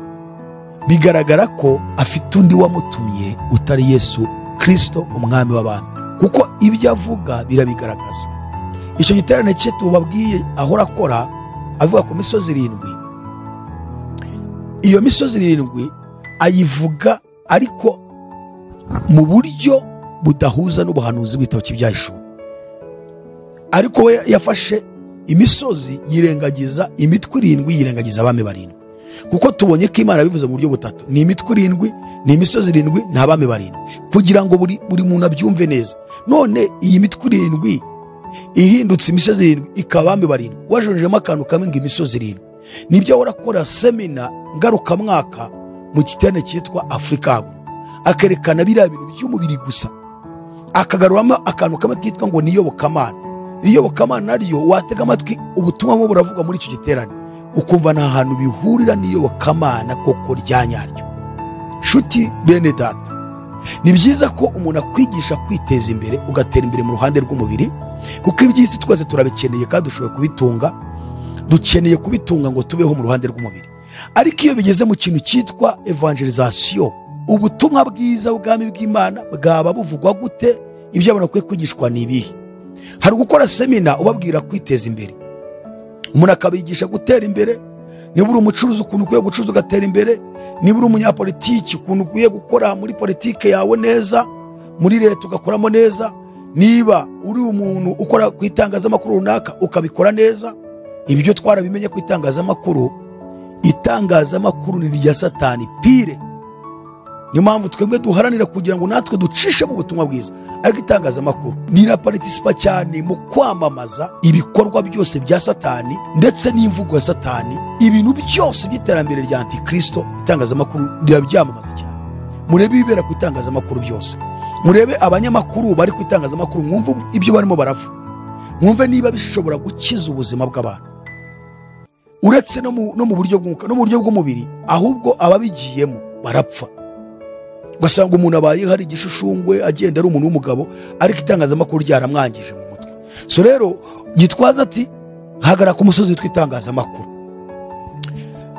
bigaragara ko afite undi wamutumye utari yesu kirisito umwami w'abami kuko ibyo avuga birabigaragaza icyo giterane cye tubabwiye ahora akora avuga ku misozi irindwi iyo misozi irindwi ayivuga ariko mu buryo budahuza n'ubuhanuzi bw'ibitabo cy'ibyahishuwe ariko we yafashe imisozi yirengagiza imitwe irindwi yirengagiza abami barindwi kuko tubonye ko imana yabivuze mu buryo butatu ni imitwe irindwi ni imisozi irindwi ni abami barindwi kugira ngo buri, buri muntu abyumve neza none iyi mitwe irindwi ihindutse imisozi irindwi ikaba abami barindwi wajonjemo akantu kamwe ngo imisozi irindwi nibyo ahora akora semina ngarukamwaka mu giterane cyitwa afurika Hub. akerekana biriya bintu by'umubiri gusa akagaruramo akantu kamwe kitwa ngo ni iyobokamana iyobokamana naryo watega amatwi ubutumwa bumwe buravuga muri icyo giterane ukumva nta hantu bihurira n'iyobokamana koko rya nyaryo nshuti bene data ni byiza ko umuntu akwigisha kwiteza imbere ugatera imbere mu ruhande rw'umubiri kuko iby'isi twese turabikeneye kandi dushobora kubitunga dukeneye kubitunga ngo tubeho mu ruhande rw'umubiri ariko iyo bigeze mu kintu cyitwa evangelizasiyo ubutumwa bwiza bwami bw'imana bwaba buvugwa gute ibyo abantu bakwiye kwigishwa ni ibihe hari gukora semina ubabwira kwiteza imbere umuntu akabigisha gutera imbere niba uri umucuruzi ukuntu ukwiye gucuruza ugatera imbere niba uri umunyapolitiki ukuntu ukwiye gukora muri politike yawe neza muri leta ugakoramo neza niba uri umuntu ukora ku itangazamakuru runaka ukabikora neza ibyo twarabimenye ku itangazamakuru itangazamakuru ni irya satani pire niyo mpamvu twebwe duharanira kugira ngo natwe ducishe mu butumwa bwiza ariko itangazamakuru rirapartisipa cyane mu kwamamaza ibikorwa byose bya satani ndetse n'imvugo ya satani ibintu byose by'iterambere rya antikristo itangazamakuru rirabyamamaza cyane murebe ibibera ku itangazamakuru byose murebe abanyamakuru bari ku itangazamakuru mwumve ibyo barimo baravuga mwumve niba bishobora gukiza ubuzima bw'abantu uretse no mu no mu buryo bw'umwuka no mu buryo bw'umubiri ahubwo ababigiyemo barapfa ugasanga umuntu abaye hari igishushumbwe agenda ari umuntu w'umugabo ariko itangazamakuru ryaramwangije mu mutwe so rero gitwaza ati hagara ku musozi witwa itangazamakuru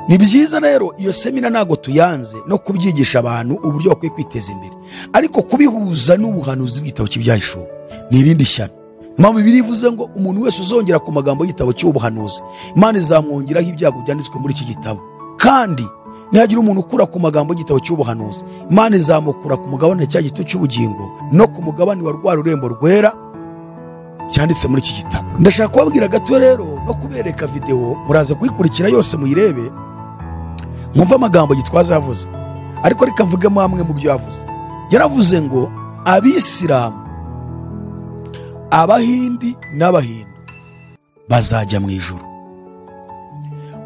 ni byiza rero iyo semina ntabwo tuyanze no kubyigisha abantu uburyo bakwiye kwiteza imbere ariko kubihuza n'ubuhanuzi bw'igitabo cy'ibyahishuwe ni irindi shyano impamvu ibiri ivuze ngo umuntu wese uzongera ku magambo y'igitabo cy'ubuhanuzi imana izamwongeraho ibyago byanditswe muri iki gitabo kandi nihagira umuntu ukura ku magambo y'igitabo cy'ubuhanuzi imana izamukura ku mugabane cya gito cy'ubugingo no ku mugabane wa rwa rurembo rwera cyanditse muri iki gitabo ndashaka kubabwira gato rero no kubereka videwo muraza kuyikurikira yose muyirebe mwumve amagambo gitwaza yavuze ariko reka mvugemo amwe mu byo yavuze yaravuze ngo abisilamu abahindi n'abahindu bazajya mu ijuru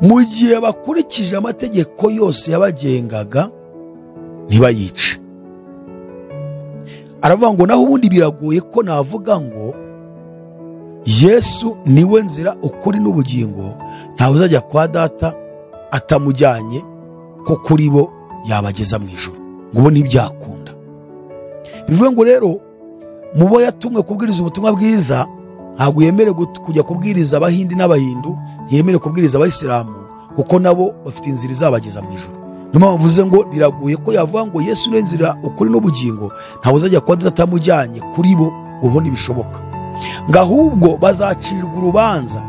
mu gihe bakurikije amategeko yose yabagengaga ntibayice aravuga ngo naho ubundi biragoye ko navuga ngo yesu niwe nzira ukuri n'ubugingo ntawe uzajya kwa data atamujyanye ko kuri bo yabageza mu ijoro ngo ubu ntibyakunda bivuga ngo rero mu bo yatumwe kubwiriza ubutumwa bwiza ntabwo yemerewe gut- kujya kubwiriza abahindi n'abahindu ntiyemerewe kubwiriza abayisilamu kuko nabo bafite inzira izabageza mu ijoro niyo mpamvu mvuze ngo biragoye ko yavuga ngo yesu niwe nzira ukuri n'ubugingo ntawe uzajya kuba data atamujyanye kuri bo ubu ntibishoboka ngo ahubwo bazacirwa urubanza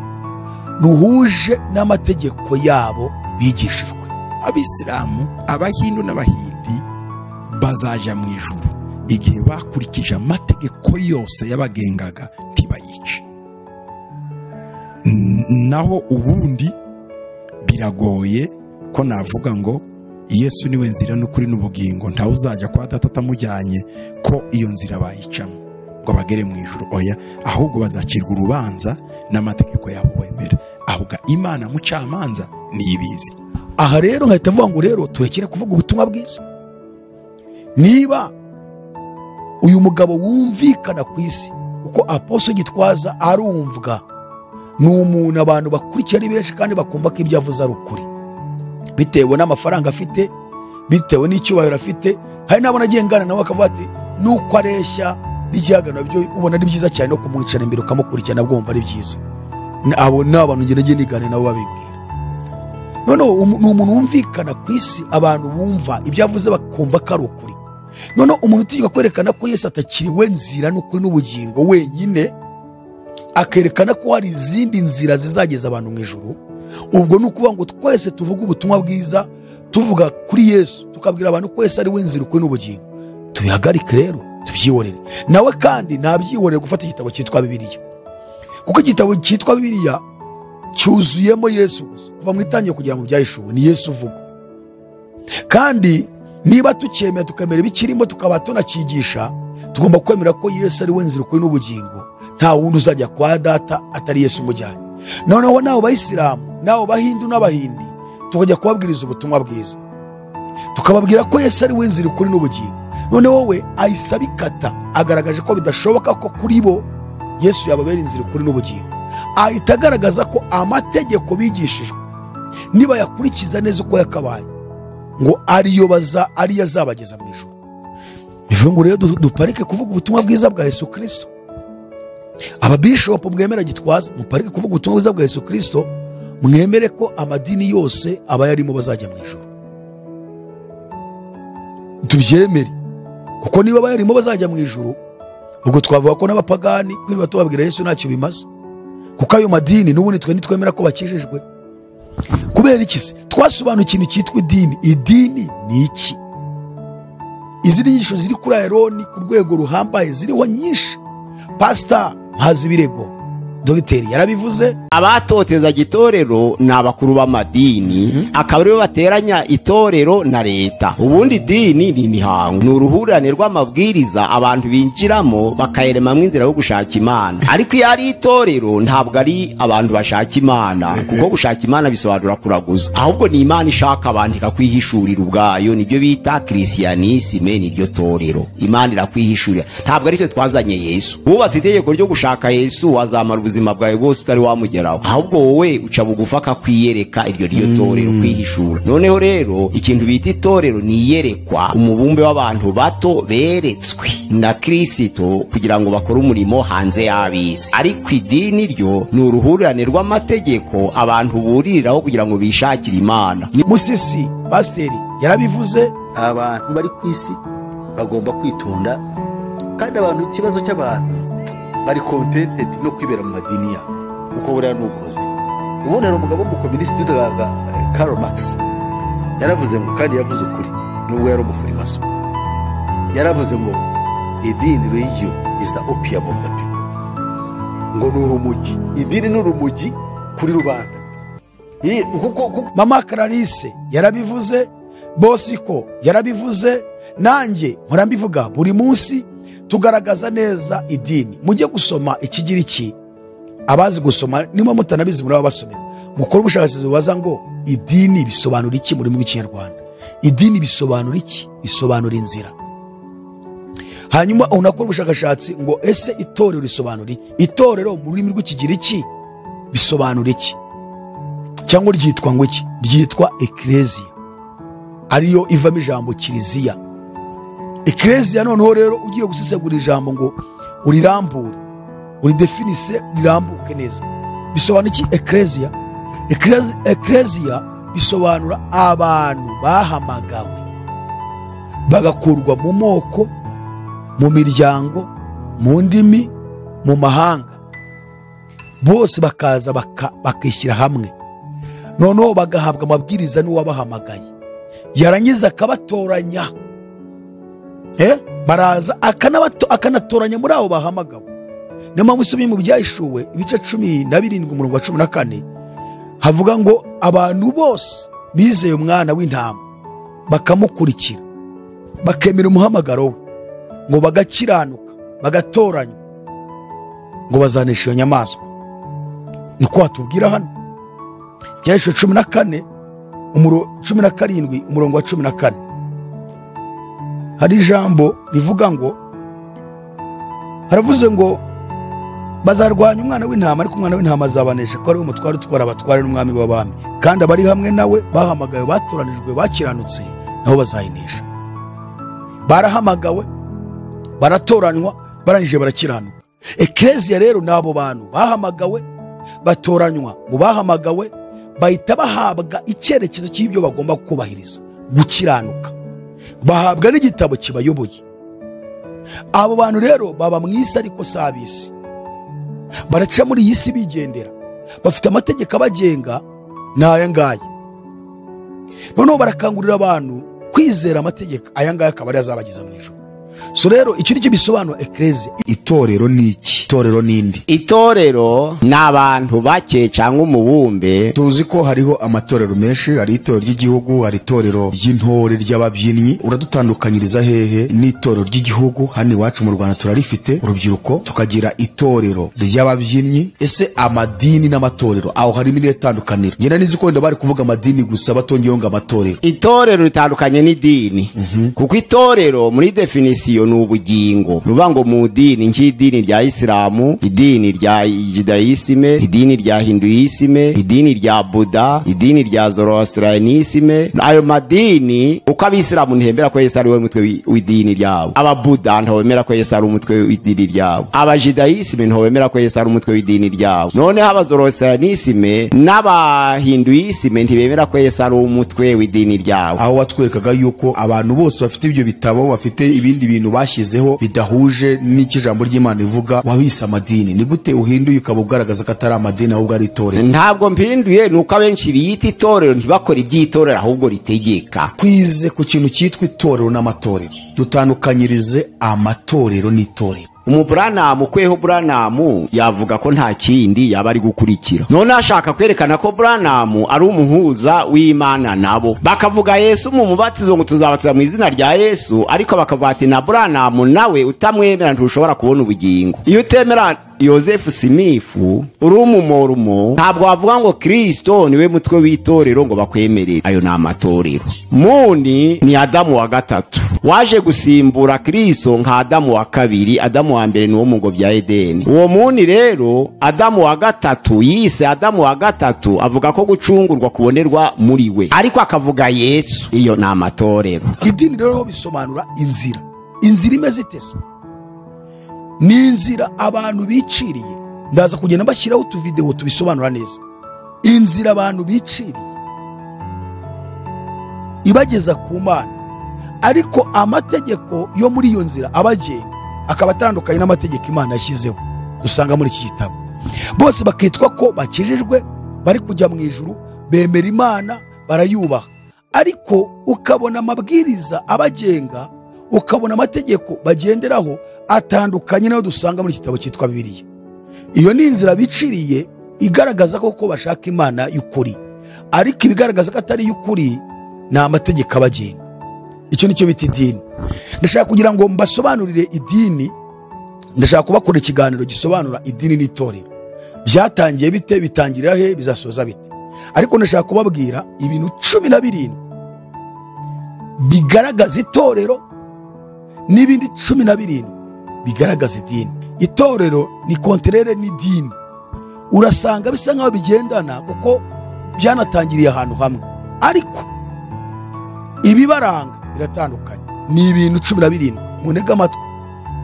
ruhuje n'amategeko yabo bigishijwe abisilamu abahindu n'abahindi bazaja mu ijuru igihe bakurikije amategeko yose yabagengaga ntibayice N- naho ubundi biragoye ko navuga ngo yesu niwe nzira n'ukuri n'ubugingo ntawe uzajya kwa data atamujyanye ko iyo nzira bayicamo ngo bagere mu ijuru oya ahubwo bazacirwa urubanza n'amategeko yabo bemera ahubwo imana mucamanza niyo ibizi aha rero nkahita avuga ngo rero turekere kuvuga ubutumwa bwiza niba uyu mugabo wumvikana ku isi kuko aposo gitwaza arumvwa ni umuntu abantu bakurikiye ari benshi kandi bakumva ko ibyo avuze ari ukuri bitewe n'amafaranga afite bitewe n'icyubahiro afite hari n'abona agengana nawe akavuga ati nuko areshya n'igihagararo byo ubona ari byiza cyane no kumwicara imbere ukamukurikirana bwumva ari byiza Ni- abo ni abantu ngenda ngiye niganira nabo babimbwira noneho umu- ni umuntu wumvikana ku isi abantu bumva ibyo avuze bakumva ko ari ukuri noneho umuntu utegeka kwerekana ko yesu atakiriwe nzira n'ukuri n'ubugingo wenyine akerekana ko hari izindi nzira zizageza abantu mu ijoro ubwo ni ukuvuga ngo twese tuvuge ubutumwa bwiza tuvuga kuri yesu tukabwira abantu ko yesu ari we nzira ukuri n'ubugingo tubihagarike rero tubyihorere nawe kandi ntabyihorere gufata igitabo cyitwa bibiliya kuko igitabo cyitwa bibiliya cyuzuyemo yesu gusa kuva mu itangira kugera mu byahishuwe ni yesu uvuga kandi niba tucyemera tukemera ibikirimo tukaba tunacyigisha tugomba kwemera ko yesu ari we nzira ukuri n'ubugingo nta wundi uzajya kwa data atari yesu umujyanye noneho n'abo bayisilamu n'abo bahindu n'abahindi tukajya kubabwiriza ubutumwa bwiza tukababwira ko yesu ari we nzira ukuri n'ubugingo none wowe ahise abikata agaragaje ko bidashoboka ko kuri bo yesu yababera inzira ukuri n'ubugingo ahita agaragaza ko amategeko bigishijwe niba yakurikiza neza uko yakabaye ngo ariyo baza ariyo azabageza mu ijoro bivuze ngo rero du- duparike kuvuga ubutumwa bwiza bwa yesu kirisito ababishopu mwemera gitwaza muparike kuvuga ubutumwa bwiza bwa yesu kirisito mwemere ko amadini yose abayarimo bazajya mu ijoro tubyemere kuko niba abayarimo bazajya mu ijoro ubwo twavuga ko n'abapagani kwirirwa tubabwira yesu ntacyo bimaze kuko ayo madini n'ubundi twe ntitwemera ko bakijijwe kubera iki se twasobanuye ikintu cyitwa idini idini ni iki izi ni inyigisho ziri kuri ayironi ku rwego ruhambaye ziriho nyinshi pasita mpaza ibirego dogiteri yarabivuze abatotezaga itorero ni abakuru b'amadini akaba aribo bateranya itorero na leta ubundi idini ni imihango ni uruhurirane rw'amabwiriza abantu binjiramo bakayeremamo inzira yo gushaka imana ariko iyo ari itorero ntabwo ari abantu bashaka imana kuko gushaka imana bisobanura kuraguza ahubwo ni imana ishaka abantu ikakwihishurira ubwayo nibyo bita kirisiyanisime niryo torero imana irakwihishurira ntabwo aricyo twazanye yesu wubatse itegeko ryo gushaka yesu wazamara ubuzima bwawe bwose utari wamugeraho ahubwo wowe uca bugufa akakwiyereka iryo ryo torero kwihishura noneho rero ikintu bita itorero ni iyerekwa umubumbe w'abantu bato beretswe na kirisito kugira ngo bakore umurimo hanze y'ab'isi ariko idini ryo ni uruhurirane rw'amategeko abantu buririraho kugira ngo bishakire imana musisi pasiteri yarabivuze abantu bari ku isi bagomba kwitonda kandi abantu ikibazo cy'abantu bari contented no kwibera mu madini yabo kuko buriya ni uburozi ubundi hari umugabo w'umukominisiti witwaga eh, karl max yaravuze ngo kandi yavuze ukuri nubwo yari umufurimaso yaravuze ngo idini religion is the opium of the people ngo ni urumogi idini ni urumogi kuri rubanda Iyi- kuko kuko- mama clarisse yarabivuze bosiko yarabivuze nanjye mpora mbivuga buri munsi tugaragaza neza idini mujye gusoma ikigiriki abazi gusoma niba mutanabizi muri basomera mukore ubushakashatsi bubaza ngo idini bisobanura iki mu rurimi rw'ikinyarwanda idini bisobanura iki bisobanura inzira hanyuma unakora ubushakashatsi ngo ese itorero risobanura iki itorero mu rurimi rw'ikigiriki bisobanura iki cyangwa ryitwa ngo iki ryitwa ekereziya ariyo ivamo ijambo kiliziya ekereziya noneho rero ugiye gusesengura ijambo ngo urirambure uridefinise rirambuke neza bisobanura iki ekereziya Ekerezi- ekereziya bisobanura abantu bahamagawe bagakurwa mu moko mu miryango mu ndimi mu mahanga bose bakaza baka- bakishyira hamwe noneho bagahabwa amabwiriza n'uwabahamagaye yarangiza akabatoranya Eh, baraza akanabato- akanatoranya muri abo bahamagawe niyo mpamvu usubiye mu byahishuwe ibice cumi na birindwi umurongo wa cumi na kane havuga ngo abantu bose bizeye umwana w'intama bakamukurikira bakemera umuhamagaro we ngo bagakiranuka bagatoranywa ngo bazanesha iyo nyamaswa niko hatubwira hano byahishwe cumi na kane umuro cumi na karindwi umurongo wa cumi na kane hari ijambo rivuga ngo haravuze ngo bazarwanya umwana w'intama ariko umwana w'intama azabanesha ko ari we mutware utwara abatware n'umwami w'abami kandi abari hamwe nawe bahamagawe batoranijwe bakiranutse nabo bazayinesha barahamagawe baratoranywa barangije barakiranuka ekereziya rero ni abo bantu bahamagawe batoranywa mu bahamagawe bahita bahabwa icyerekezo cy'ibyo bagomba kubahiriza gukiranuka bahabwa n'igitabo kibayoboye abo bantu rero baba mu isi ariko si ab'isi baraca muri iyi si bigendera bafite amategeko abagenga ni aya ngaya noneho barakangurira abantu kwizera amategeko aya ngaya akaba ariyo azabageza mu ijoro so rero icyo ni cyo bisobanura ekereziya itorero ni iki itorero ni indi itorero ni abantu bake cyangwa umubumbe tuzi ko hariho amatorero menshi hari itorero ry'igihugu hari itorero ry'intore ry'ababyinnyi uradutandukanyiriza hehe n'itorero ry'igihugu hano iwacu mu rwanda turarifite urubyiruko tukagira itorero ry'ababyinnyi ese amadini n'amatorero aho harimo irihe tandukaniro ngenda n'izi ko wenda bari kuvuga amadini gusa batongeyeho ngo amatorero itorero ritandukanye n'idini kuko itorero muri definisiyo ni ubugingo ni ukuvuga ngo mu dini nk'idini rya isilamu idini rya judayisime idini rya hinduyisime idini rya buda idini rya zoroasitiranisime ayo madini uko abisilamu ntihembera ko yesu ari we mutwe wi- w'idini ryabo ababuda ntabwo bemera ko yesu ari umutwe w'idini ryabo abajidayisime ntabwo bemera ko yesu ari umutwe w'idini ryabo noneho abazoroasitiranisime n'abahinduyisime ntibemera ko yesu ari umutwe w'idini ryabo aho watwerekaga yuko abantu bose bafite ibyo bitabo bafite ibindi bintu bashyizeho bidahuje n'icyo ijambo ry'imana rivuga wabise amadini ni gute uhinduye ukaba ugaragaza ko atari amadini ahubwo ari itorero ntabwo mpinduye ni uko abenshi biyita itorero ntibakore iby'itorero ahubwo ritegeka twize ku kintu cyitwa itorero n'amatorero dutandukanyirize amatorero n'itorero umuburanamu kweho buranamu yavuga ko nta kindi yaba ari gukurikira none ashaka kwerekana ko buranamu ari umuhuza w'imana nabo bakavuga yesu mu mubatizo ngo tuzabatiza mu izina rya yesu ariko bakavuga ati na buranamu nawe utamwemera ntushobora kubona ubugingo iyo utemera yosefu simifu uri umumorumo ntabwo wavuga ngo kirisito niwe mutwe w'itorero ngo bakwemerere ayo ni amatorero muni ni adamu wa gatatu waje gusimbura kirisito nka adamu wa kabiri adamu wa mbere ni wo mu ngo bya edeni uwo muni rero adamu wa gatatu yise adamu wa gatatu avuga ko gucungurwa kubonerwa muri we ariko akavuga yesu iyo ni amatorero idini rero bisobanura inzira inzira imeze ite se ni inzira abantu biciriye ndaza kugenda bashyiraho utuvidewo tubisobanura neza inzira abantu biciriye ibageza ku mana ariko amategeko yo muri iyo nzira abagenga akaba atandukanye n'amategeko imana yashyizeho dusanga muri iki gitabo bose bakitwa ko bakijijwe bari kujya mu ijuru bemera imana barayubaha ariko ukabona amabwiriza abagenga ukabona amategeko bagenderaho atandukanye n'ayo dusanga muri iki gitabo cyitwa bibiliya iyo ni inzira biciriye igaragaza koko bashaka imana y'ukuri ariko ibigaragaza ko atari iy'ukuri ni amategeko abagenga icyo ni cyo bita idini ndashaka kugira ngo mbasobanurire idini ndashaka kubakora ikiganiro gisobanura idini n'itorero byatangiye bite bitangirira he bizasoza bite ariko ndashaka kubabwira ibintu cumi na birindwi bigaragaza itorero n'ibindi cumi na birindwi bigaragaza idini itorero ni konterere n'idini urasanga bisa nk'aho bigendana kuko byanatangiriye ahantu hamwe ariko ibibaranga biratandukanye ni ibintu cumi na birindwi munega amatwi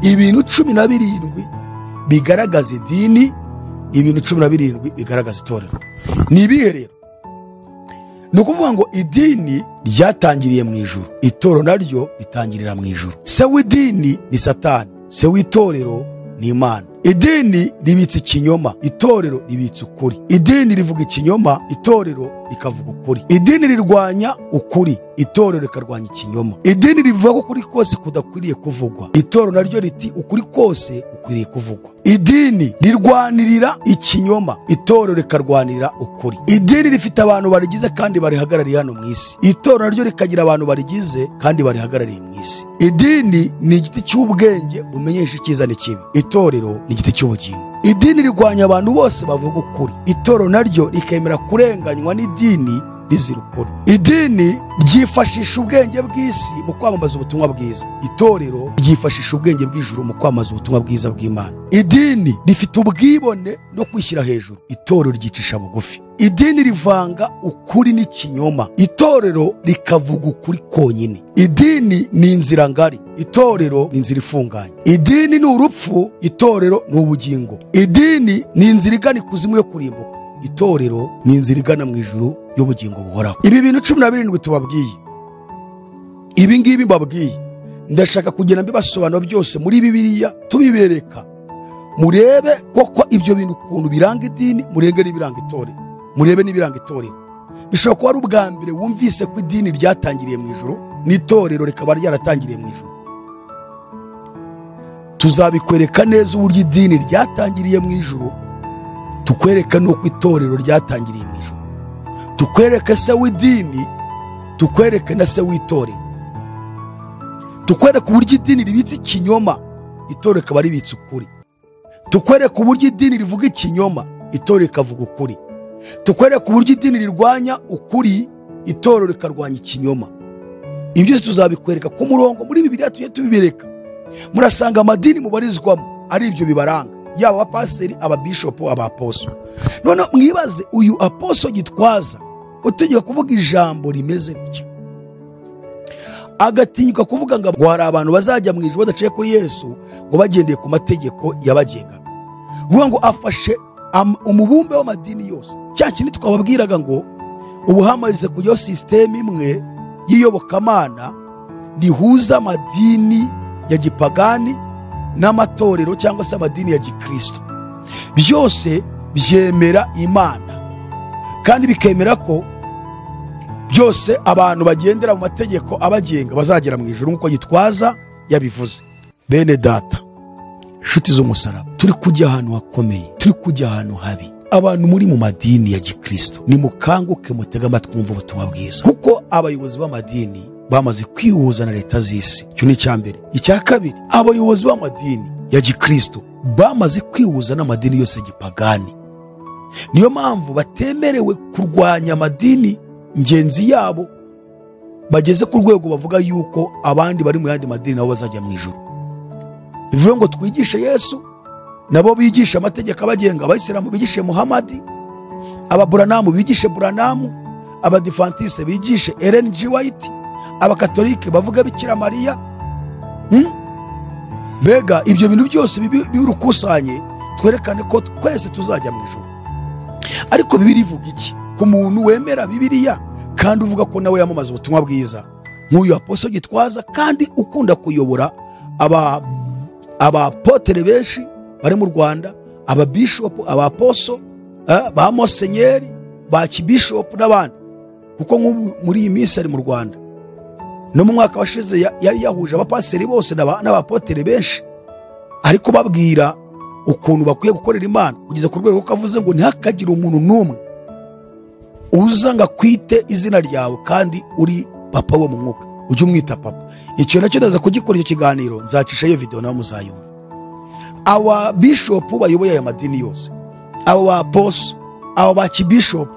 ibintu cumi na birindwi bigaragaza idini ibintu cumi na birindwi bigaragaza itorero ni ibihe rero ni ukuvuga ngo idini ryatangiriye mu ijuru itoro naryo ritangirira mu ijuru se w'idini ni satani se w'itorero ni imana idini ribitse ikinyoma itorero ribitse ukuri idini rivuga ikinyoma itorero rikavuga ukuri idini rirwanya ukuri itorero rikarwanya ikinyoma idini rivuga ko ukuri kose kudakwiriye kuvugwa itorero naryo riti ukuri kose gukwiriye kuvugwa idini rirwanirira ikinyoma itorero rikarwanirira ukuri idini rifite abantu barigize kandi barihagarariye hano mu isi itorero naryo rikagira abantu barigize kandi barihagarariye mu isi idini ni igiti cy'ubwenge bumenyesha icyiza n'ikibi itorero ni igiti cy'ubugingo idini rirwanya abantu bose bavuga ukuri itorero naryo rikemera kurenganywa n'idini rizira ukuri idini ryifashisha ubwenge bw'isi mu kwamamaza ubutumwa bwiza itorero ryifashisha ubwenge bw'ijuru mu kwamamaza ubutumwa bwiza bw'imana idini rifite ubwibone no kwishyira hejuru itorero ryicisha bugufi idini rivanga ukuri n'ikinyoma itorero rikavuga ukuri konyine idini ni inzira ngari itorero ni inzira ifunganye idini ni urupfu itorero ni ubugingo idini ni inzira igana ikuzimu yo kurimbuka itorero ni inzira igana mu ijuru y'ubugingo buhoraho ibi bintu cumi na birindwi tubabwiye ibi ngibi mbabwiye ndashaka kugenda mbibasobanura byose muri bibiliya tubibereka murebe koko ibyo bintu ukuntu biranga idini murenge n'ibiranga itorero murebe n'ibiranga itorero bishobora kuba ari ubwa mbere wumvise ko idini ryatangiriye mu ijoro n'itorero rikaba ryaratangiriye mu ijoro tuzabikwereka neza uburyo idini ryatangiriye mu ijoro tukwereka n'uko itorero ryatangiriye mu ijoro tukwereke se w'idini tukwereke na se w'itorero tukwereke uburyo idini ribitse ikinyoma itorero rikaba ribitse ukuri tukwereke uburyo idini rivuga ikinyoma itorero rikavuga ukuri tukwereke uburyo idini rirwanya ukuri itorero rikarwanya ikinyoma ibi byose tuzabikwereka ku murongo muri bibiriya tujye tubibereka murasanga amadini mubarizwamo ari ibyo bibaranga yaba abapasiteri ababishopu abaposo noneho mwibaze uyu aposo gitwaza utegeka kuvuga ijambo rimeze bityo agatinyuka kuvuga ngo ngo hari abantu bazajya mu ijuru badaciye kuri yesu ngo bagendeye ku mategeko yabagengaga kuvuga ngo afashe am- umubumbe w'amadini yose cya kindi twababwiraga ngo ubu hamaze kujyaho sisiteme imwe y'iyobokamana rihuza amadini ya gipagani n'amatorero cyangwa se amadini ya gikristo byose byemera imana kandi bikemera ko byose abantu bagendera mu mategeko abagenga bazagera mu ijuru nk'uko gitwaza yabivuze bene data nshuti z'umusaraba turi kujya ahantu hakomeye turi kujya ahantu habi abantu muri mu madini ya gikristo nimukanguke mutege amatwi mwumve ubutumwa bwiza kuko abayobozi b'amadini bamaze kwihuza na leta z'isi icyo ni icya mbere icya kabiri abayobozi b'amadini ya gikristo bamaze kwihuza n'amadini yose ya gipagani niyo mpamvu batemerewe kurwanya amadini ngenzi yabo bageze ku rwego bavuga yuko abandi bari mu yandi madini nabo bazajya mu ijoro bivuye ngo twigishe yesu nabo bigisha amategeko abagenga abayisilamu bigishe muhamadi ababuranamu bigishe buranamu abadifantise bigishe eren g wayiti abakatolike bavuga bikira mariya Hmm? mbega ibyo bintu byose bibi- birukusanye twerekane ko twese tuzajya mu ijoro ariko bibiri ivuga iki ku muntu wemera bibiriya kandi uvuga ko nawe yamamaza ubutumwa bwiza nk'uyu aposo gitwaza kandi ukunda kuyobora aba abapotere benshi bari mu rwanda ababishopu abaposo eh, ba mosenyeri ba kibishopu n'abandi kuko nk'ubu muri iyi minsi ari mu rwanda no mu mwaka washize ya- yari yahuje abapasiteri bose n'aba- n'abapotere benshi ari kubabwira ukuntu bakwiye gukorera imana kugeza ku rwego ko avuze ngo ntihakagire umuntu n'umwe uza ngo akwite izina ryawe kandi uri papa wo mu mwuka ujye umwita papa icyo nacyo ndaza kugikora icyo kiganiro nzacisha iyo videwo nawe muzayumva aba bishopu bayoboye aya madini yose abo ba poso abo ba kibishopu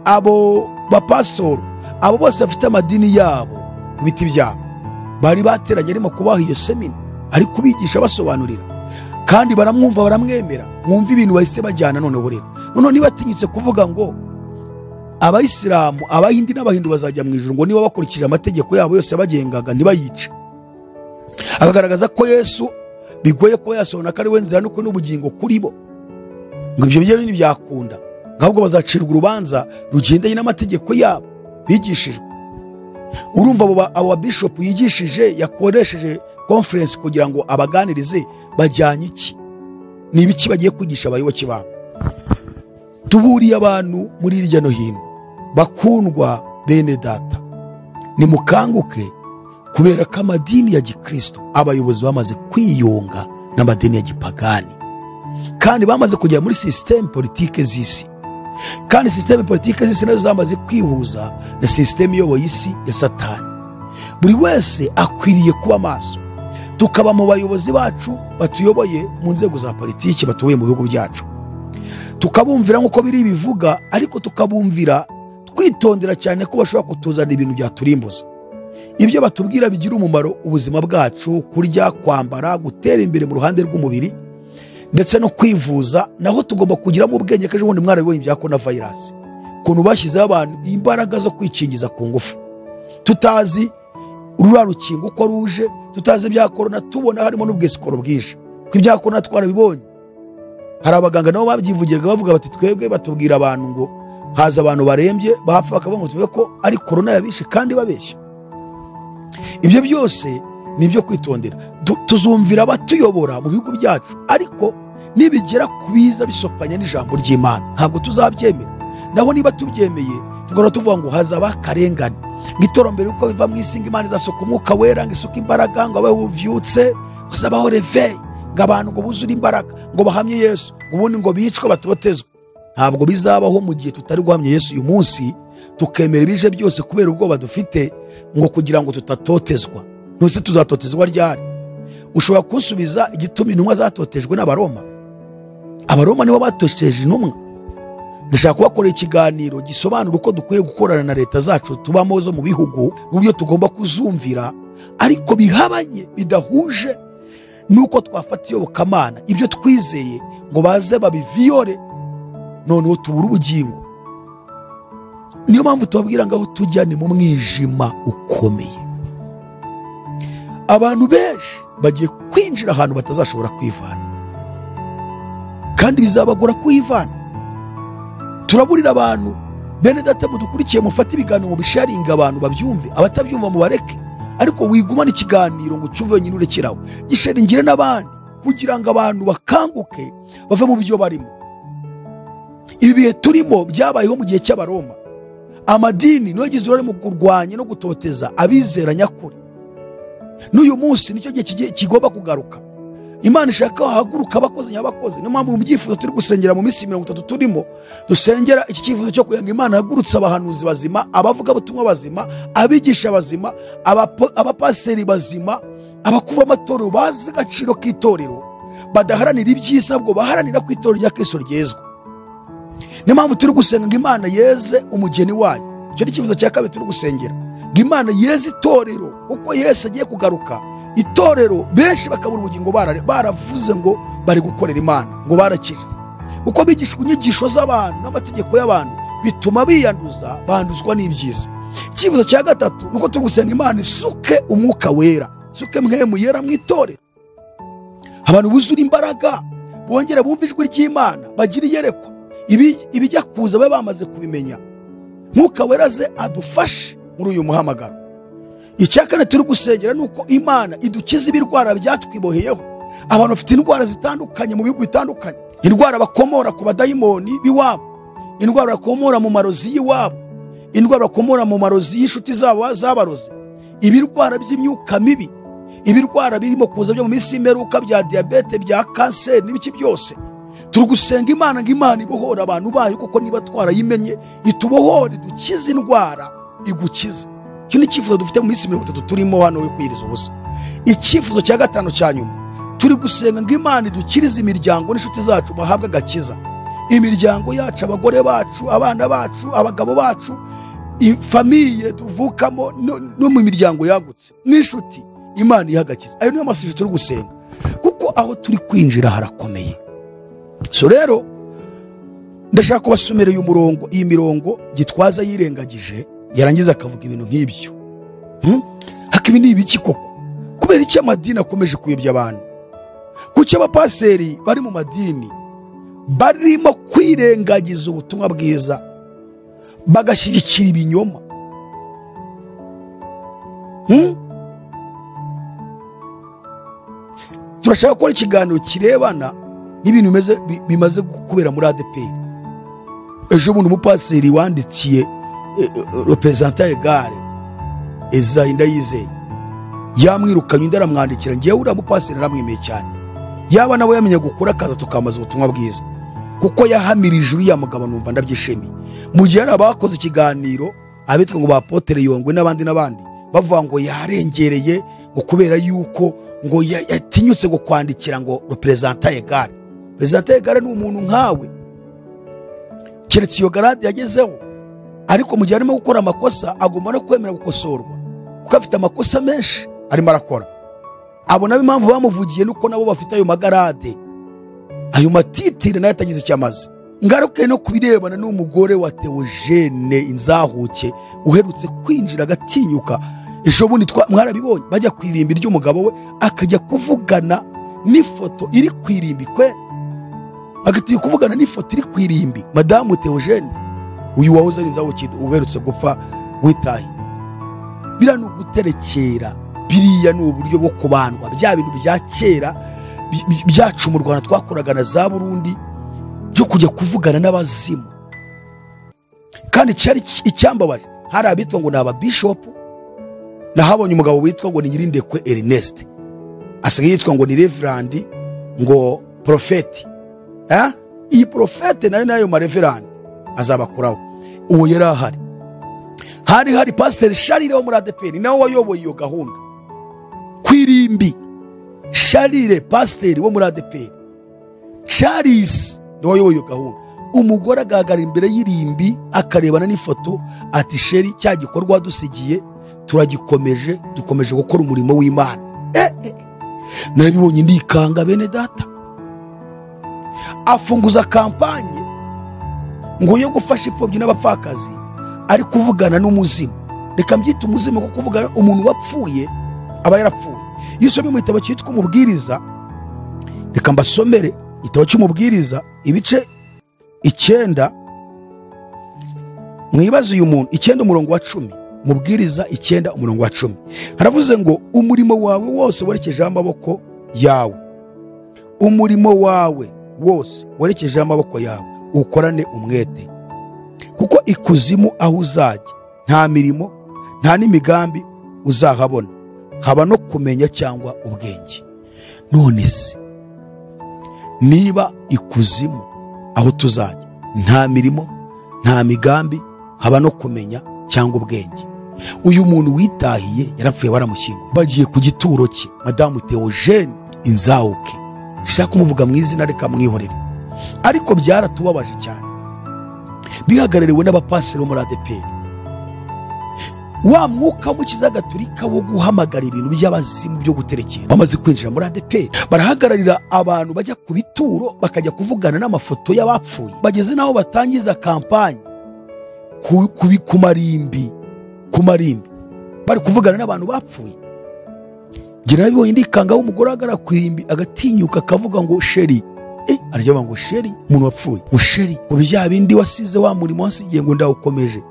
abo bapasitoro abo bose bafite amadini yabo ku biti byabo bari bateranye arimo kubaha iyo semina ari kubigisha basobanurira kandi baramwumva baramwemera mwumva ibintu bahise bajyana noneho rero noneho niba atinyutse kuvuga ngo abayisilamu abahindi n'abahindu bazajya mu ijoro ngo niba bakurikije amategeko yabo yose yabagengaga ntibayice akagaragaza ko yesu bigoye kuba yasobanura ko ari we nzira n'ukuri n'ubugingo kuri bo ngo ibyo byo ntibyakunda ngo ahubwo bazacirwa urubanza rugendanye n'amategeko yabo bigishijwe urumva abo ba- abo babishopu yigishije yakoresheje konferensi kugira ngo abaganirize bajyanye iki ni ibiki bagiye kwigisha abayoboke babo tuburiye abantu muri hirya no hino bakundwa bene data nimukanguke kubera ko amadini ya gikristo abayobozi bamaze kwiyunga n'amadini ya gipagani kandi bamaze kugera muri sisiteme politike z'isi kandi sisiteme politike z'isi nazo zamaze kwihuza na sisiteme iyoboye isi ya satani buri wese akwiriye kuba maso tukaba mu bayobozi bacu batuyoboye mu nzego za politiki batuyoboye mu bihugu byacu tukabumvira nk'uko biri bivuga ariko tukabumvira twitondera cyane ko bashobora kutuzanira ibintu byaturimbuza ibyo batubwira bigira umumaro ubuzima bwacu kurya kwambara gutera imbere mu ruhande rw'umubiri ndetse no kwivuza naho tugomba kugiramo ubwenge ko ejo bundi mwarabibonye ibya korona vayirasi ukuntu bashyizeho abantu imbaraga zo kwikingiza ku ngufu tutazi ruriya rukingo uko ruje tutazi ibya korona tubona harimo n'ubwisikoro bwinshi ko ibya korona twarabibonye hari abaganga nabo babyivugirwa bavuga bati twebwe batubwira abantu ngo haza abantu barembye bapfa bakavuga ngo tuvuge ko ari korona yabishe kandi babeshya ibyo byose ni ibyo kwitondera Tu- tuzumvira abatuyobora mu bihugu byacu ariko nibigera ku biza bisopanya n'ijambo ry'imana ntabwo tuzabyemera naho niba tubyemeye tugahora tuvuga ngo hazaba akarengane ngo iterambere uko biva mu isi ngo imana izasuka umwuka wera ngo isuka imbaraga ngo abe buvyutse hazabaho reveyi ngo abantu ngo buzure imbaraga ngo bahamye yesu ngo ubundi ngo bicwe batotezwe ntabwo bizabaho mu gihe tutari guhamya yesu uyu munsi tukemera ibije byose kubera ubwoba dufite ngo kugira ngo tutatotezwa ntuse tuzatotezwa ryari ushobora kunsubiza igituma intumwa zatotejwe n'abaroma abaroma nibo batoteje intumwa ndashaka kubakorera ikiganiro gisobanura uko dukwiye gukorana na leta zacu tubamo zo mu bihugu n'uburyo tugomba kuzumvira ariko bihabanye bidahuje n'uko twafata iyobokamana ibyo twizeye ngo baze babiviyore noneho tubura ubugingo niyo mpamvu tubabwira ngo aho tujya ni mu mwijima ukomeye abantu benshi bagiye kwinjira ahantu batazashobora kwivana kandi bizabagora kuhivana turaburira abantu bene data mudukurikiye mufate ibiganiro mu bisharinga abantu babyumve abatabyumva mubareke ariko wigumane ikiganiro ngo ucyumve wenyine urekeraho gisharingire n'abandi kugira ngo abantu bakanguke bave mu byo barimo ibi bihe turimo byabayeho mu gihe cy'abaroma amadini niyo yagize uruhare mu kurwanya no gutoteza abizera nyakuri n'uyu munsi nicyo gihe kigiye- kigomba kugaruka imana ishaka ko hahaguruka abakozi nyabakozi niyo mpamvu mu byifuzo turi gusengera mu minsi mirongo itatu turimo dusengera iki cyifuzo cyo kugira ngo imana ihagurutse abahanuzi bazima abavugabutumwa bazima abigisha bazima abapo- abapasiteri bazima abakuru b'amatorero bazi agaciro k'itorero badaharanira ibyiza ahubwo baharanira ko itorero rya kristo ryezwa niyo mpamvu turi gusenga ngo imana yeze umugeni wayo icyo ni icyifuzo cya kabiri turi gusengera ngo imana yeze itorero kuko yesu agiye kugaruka itorero benshi bakabura ubugingo bara- baravuze ngo bari gukorera imana ngo barakire kuko bigishwa inyigisho z'abantu n'amategeko y'abantu bituma biyanduza banduzwa n'ibyiza icyifuzo cya gatatu ni uko turi gusenga imana isuke umwuka wera isuke mwe muyera mu itorero abantu buzura imbaraga bongera bumva ijwi ry'imana bagira iyerekwa Ibi- ibijya kuza babe bamaze kubimenya mwuka wera ze adufashe muri uyu muhamagaro icya kane turi gusengera ni uko imana idukiza ibirwara byatwiboheyeho abantu bafite indwara zitandukanye mu bihugu bitandukanye indwara bakomora ku badayimoni b'iwabo indwara bakomora mu marozi y'iwabo indwara bakomora mu marozi y'inshuti zabo z'abarozi ibirwara by'imyuka mibi ibirwara birimo kuza byo mu minsi y'imperuka bya diyabete bya kanseri n'ibiki byose turi gusenga imana ngo imana ibohora abantu bayo kuko niba twarayimenye itubohore dukize indwara igukize icyo ni icyifuzo dufite mu minsi mirongo itatu turimo hano yo kwiyiriza ubusa icyifuzo cya gatanu cya nyuma turi gusenga ngo imana idukirize imiryango n'inshuti zacu bahabwa agakiza imiryango yacu abagore bacu abana bacu abagabo bacu famiye tuvukamo no- no mu miryango yagutse n'inshuti imana ihe agakiza ayo niyo masije turi gusenga kuko aho turi kwinjira harakomeye so rero ndashaka kubasomera uyu murongo iyi mirongo gitwaza yirengagije yarangiza akavuga ibintu nk'ibyo Hmm? haka ibi ni ibiki koko kubera iki amadini akomeje kuyobya abantu kuki abapaseri bari mu madini barimo kwirengagiza ubutumwa bwiza bagashyigikira ibinyoma Hmm? turashaka gukora ikiganiro kirebana n'ibintu bimeze- bi- bimaze kubera muri adeperi ejo bundi umupaseri wandikiye reperezanta egare ezayi ndayizeye yamwirukanye undi aramwandikira ngewe uriya mupaseri aramwemeye cyane yaba nawe yamenya gukora akaza tukamaza ubutumwa bwiza kuko yahamirije uriya mugabo numva ndabyishimiye mu gihe hari abakoze ikiganiro abitwa ngo ba potere yongwe n'abandi n'abandi bavuga ngo yarengereye ngo kubera yuko ngo ya- yatinyutse ngo kwandikira ngo reperezanta egare reperezanta egare ni umuntu nkawe keretse iyo garade yagezeho ariko mu gihe arimo gukora amakosa agomba no kwemera gukosorwa kuko afite amakosa menshi arimo arakora abo nabo impamvu bamuvugiye nuko nabo bafite ayo magarade ayo matitire nayo atagize icyo amaze ngaruke no kubirebana n'umugore wa teogene inzahuke uherutse kwinjira agatinyuka ejo bundi twa- mwarabibonye bajya ku irimbi ry'umugabo we akajya kuvugana n'ifoto iri ku irimbi kwe agatinya kuvugana n'ifoto iri ku irimbi madamu teogene uyu wahoze ari inzahuke uherutse gupfa witaye biriya ni uguterekera biriya ni uburyo bwo kubandwa bya bintu bya kera bi- bi- byacu mu rwanda twakoraga na za burundi byo kujya kuvugana n'abazimu kandi cyari iki- icyambabaje hari abitwa ngo ni ababishopu nahabonye umugabo witwa ngo ni nyirindekwe erineste asigaye yitwa ngo ni reverandi ngo porofeti Eh? iyi porofeti nayo nayo mareverandi azabakuraho uwo yari ahari hari hari pasiteri sharire wo muri adeperi nawe wayoboye iyo gahunda ku irimbi sharire pasiteri wo muri adeperi charles niwe wayoboye iyo gahunda umugore agahagarara imbere y'irimbi akarebana n'ifoto ati sheri cya gikorwa wadusigiye turagikomeje dukomeje gukora umurimo w'imana Eh, eh, eh. narabibonye ndikanga bene data afunguza kampanye ngo yo gufasha imfubyi n'abapfakazi ari kuvugana n'umuzimu reka mbyite umuzimu kuko kuvugana umuntu wapfuye aba yarapfuye iyo usomye mu gitabo cyitwa umubwiriza reka mbasomere igitabo cy'umubwiriza ibice icyenda mwibaze uyu muntu icyenda umurongo wa cumi mubwiriza icyenda umurongo wa cumi haravuze ngo umurimo wawe wose werekejeho amaboko yawe umurimo wawe wose werekejeho amaboko yawe ukorane umwete kuko ikuzimu aho uzajya nta mirimo nta n'imigambi uzahabona haba no kumenya cyangwa ubwenge none se niba ikuzimu aho tuzajya nta mirimo nta migambi haba no kumenya cyangwa ubwenge uyu muntu witahiye yarapfuye baramushyinguye bagiye ku gituro cye madamu teogene inzawuke sinshaka kumuvuga mu izina reka mwihorere ariko byaratubabaje cyane bihagarariwe n'abapasiteri bo muri adeperi wa mwuka w'umukiza gaturika wo guhamagara ibintu by'abazimu byo guterekera bamaze kwinjira muri adeperi barahagararira abantu bajya ku bituro bakajya kuvugana n'amafoto y'abapfuye bageze n'aho batangiza kampanye ku, ku, bi- ku marimbi ku marimbi bari kuvugana n'abantu bapfuye njye narabibonye ndikanga w'umugore ahagarara ku irimbi agatinyuka akavuga ngo sheri Eh, arya bavuga ngo sheri umuntu wapfuye ngo sheri ngo bya bindi wasize wa murimo wasigiye ngo ndawukomeje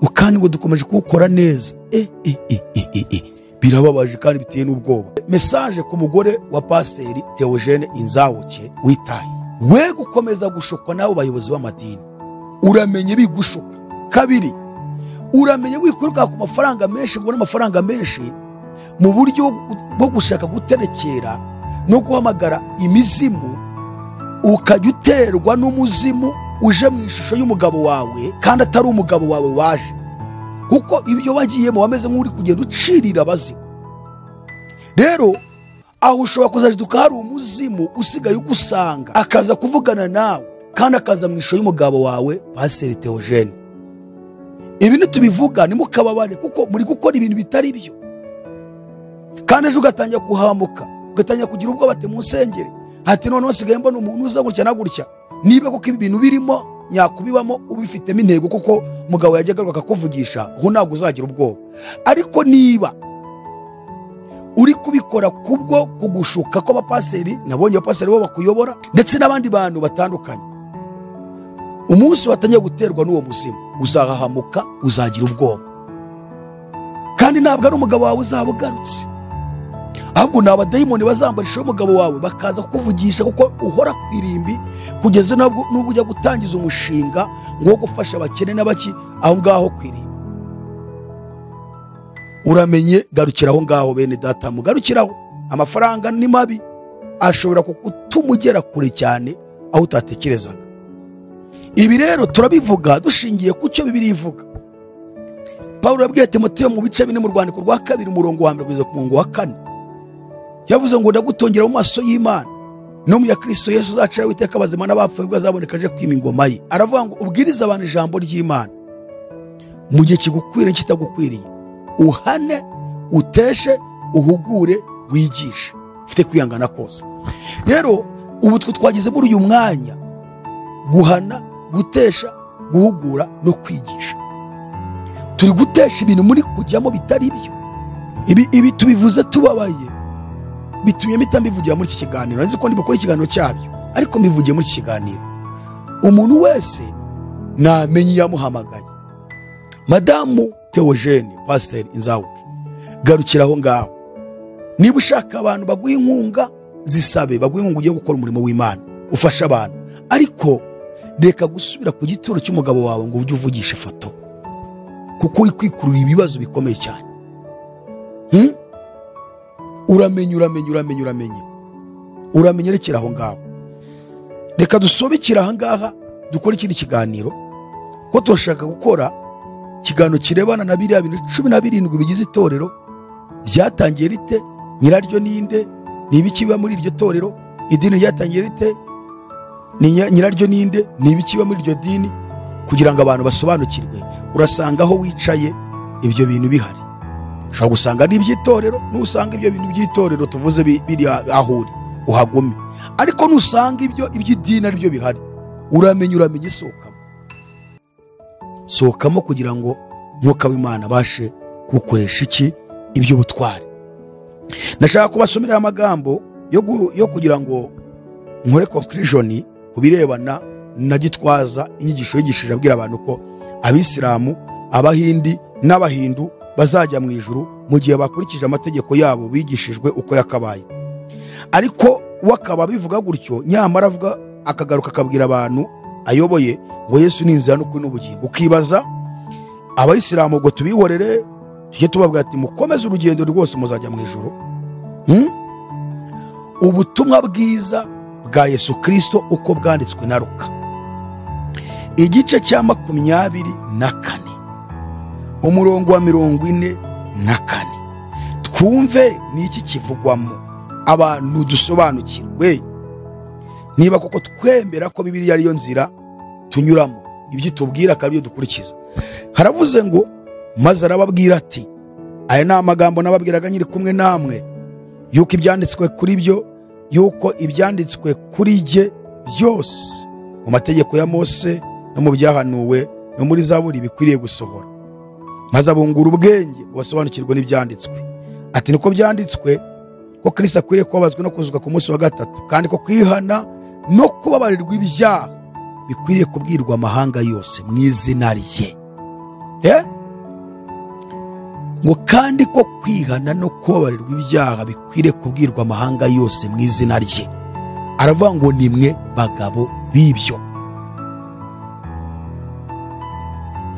ngo kandi ngo dukomeje kuwukora neza Eh, eh, eh, eh, eh, eh. birababaje kandi biteye n'ubwoba mesaje ku mugore wa pasiteri teogene inzawuke witaye we gukomeza gushokwa n'abo bayobozi b'amadini uramenye bigushuka kabiri uramenye wikuruka ku mafaranga menshi ngo n'amafaranga menshi mu buryo bwo gushaka guterekera no guhamagara imizimu ukajya uterwa n'umuzimu uje mu ishusho y'umugabo wawe kandi atari umugabo wawe waje kuko ibyo wagiyemo wameze nk'uri kugenda ucirira abazimu rero aho ushobora kuzajiduka hari umuzimu usigaye ugusanga akaza kuvugana nawe kandi akaza mu ishusho y'umugabo wawe pasiteri teogene ibi nitubivuga ntimukababare kuko muri gukora ibintu bitari byo kandi ejo ugatangira kuhamuka ugatangira kugira ubwoba ati munsengere hati noneho nsigaye mbona umuntu uza gutya na gutya niba kuko ibi bintu birimo nyakubibamo ubifitemo intego kuko umugabo yajya agaruka akakuvugisha ubu ntabwo uzagira ubwoba ariko niba uri kubikora kubwo kugushuka kw'abapaseri nabonye abapaseri bo bakuyobora ndetse n'abandi bantu batandukanye umunsi watangiye guterwa n'uwo muzimu uzahahamuka uzagira ubwoba kandi ntabwo ari umugabo wawe uzaba ugarutse ahubwo ni abadayimoni bazambara ishusho y'umugabo wawe bakaza kukuvugisha kuko uhora ku irimbi kugeza nabwo n'ubwo ujya gutangiza umushinga ngo wo gufasha abakene n'abaki aho ngaho ku irimbi uramenye garukiraho ngaho bene data mugarukiraho amafaranga ni mabi ashobora kugutuma ugera kure cyane aho utatekerezaga ibi rero turabivuga dushingiye ku cyo bibiri ivuga pawulo yabwiye timoteyo mu bice bine mu rwandiko rwa kabiri umurongo wa mbere kugeza ku murongo wa kane yavuze ngo ndagutongera mu maso y'imana no mu ya kirisito yesu uzacira witeka abazima n'abapfuye ubwo azaboneka aje kwima ingoma ye aravuga ngo ubwirize abantu ijambo ry'imana mu gihe kigukwiriye n'ikitagukwiriye uhane uteshe uhugure wigishe ufite kwihangana kose rero ubu twe twageze muri uyu mwanya guhana gutesha guhugura no kwigisha turi gutesha ibintu muri kujyamo bitari byo ibi, ibi tubivuze tubabaye bitumye mpita mbivugira muri iki kiganiro nzi ko ndibukora ikiganiro cyabyo ariko mbivugiye muri iki kiganiro umuntu wese namenye iyamuhamagaye madamu teogene pasiteri inzawuke garukira aho ngaho niba ushaka abantu baguha inkunga zisabe baguha inkunga ugiye gukora umurimo w'imana ufashe abantu ariko reka gusubira ku gituro cy'umugabo wawe ngo ujye uvugisha ifoto kuko uri kwikururira ibibazo bikomeye cyane Hmm? uramenye uramenye uramenye uramenye uramenye rekera aho ngaho reka dusobekere aha ngaha dukore ikindi kiganiro ko turashaka gukora ikiganiro kirebana na biriya bintu cumi na birindwi bigize itorero ryatangiye rite nyiraryo ninde ni ibiki biba muri iryo torero idini ryatangiye rite ni nyira- nyiraryo ninde ni ibiki biba muri iryo dini kugira ngo abantu basobanukirwe urasanga aho wicaye ibyo bintu bihari ushobora gusanga ari iby'itorero nusanga ibyo bintu by'itorero tuvuze bi- biri a- aho uri uhagume ariko nusanga ibyo iby'idini ari byo bihari uramenya uramenya isohokamo sohokamo kugira ngo umwuka w'imana abashe kugukoresha iki iby'ubutwari ndashaka kubasomera amagambo yo gu- yo kugira ngo nkore conclusion ku birebana na gitwaza inyigisho yigishije abwira abantu ko abisilamu abahindi n'abahindu bazajya mu ijuru mu gihe bakurikije amategeko yabo bigishijwe uko yakabaye ariko we akaba abivuga gutyo nyamara avuga akagaruka akabwira abantu ayoboye ngo yesu ni inzira n'ukuri n'ubugingo ukibaza abayisilamu ubwo tubihorere tujye tubabwira ati mukomeze urugendo rwose muzajya mu ijuru Hmm? ubutumwa bwiza bwa yesu kirisito uko bwanditswe na ruka igice cya makumyabiri na kane umurongo wa mirongo ine na kane twumve ni iki kivugwamo abantu dusobanukirwe niba koko twemera ko bibiriya ariyo nzira tunyuramo ibyo itubwira akaba ibyo dukurikiza haravuze ngo maze arababwira ati aya ni amagambo nababwiraga nyiri kumwe namwe yuko ibyanditswe kuri byo yuko ibyanditswe kuri jye byose mu mategeko ya mose no mu byahanuwe no muri zaburi bikwiriye gusohora maze abungura ubwenge ngo basobanukirwe n'ibyanditswe ati niko byanditswe ko kirisita akwiriye kubabazwa no kuzuka ku munsi wa gatatu kandi ko kwihana no kubabarirwa ibyaha bikwiriye kubwirwa amahanga yose mu izina rye Eh? ngo kandi ko kwihana no kubabarirwa ibyaha bikwiriye kubwirwa amahanga yose mu izina rye aravuga ngo ni mwe bagabo b'ibyo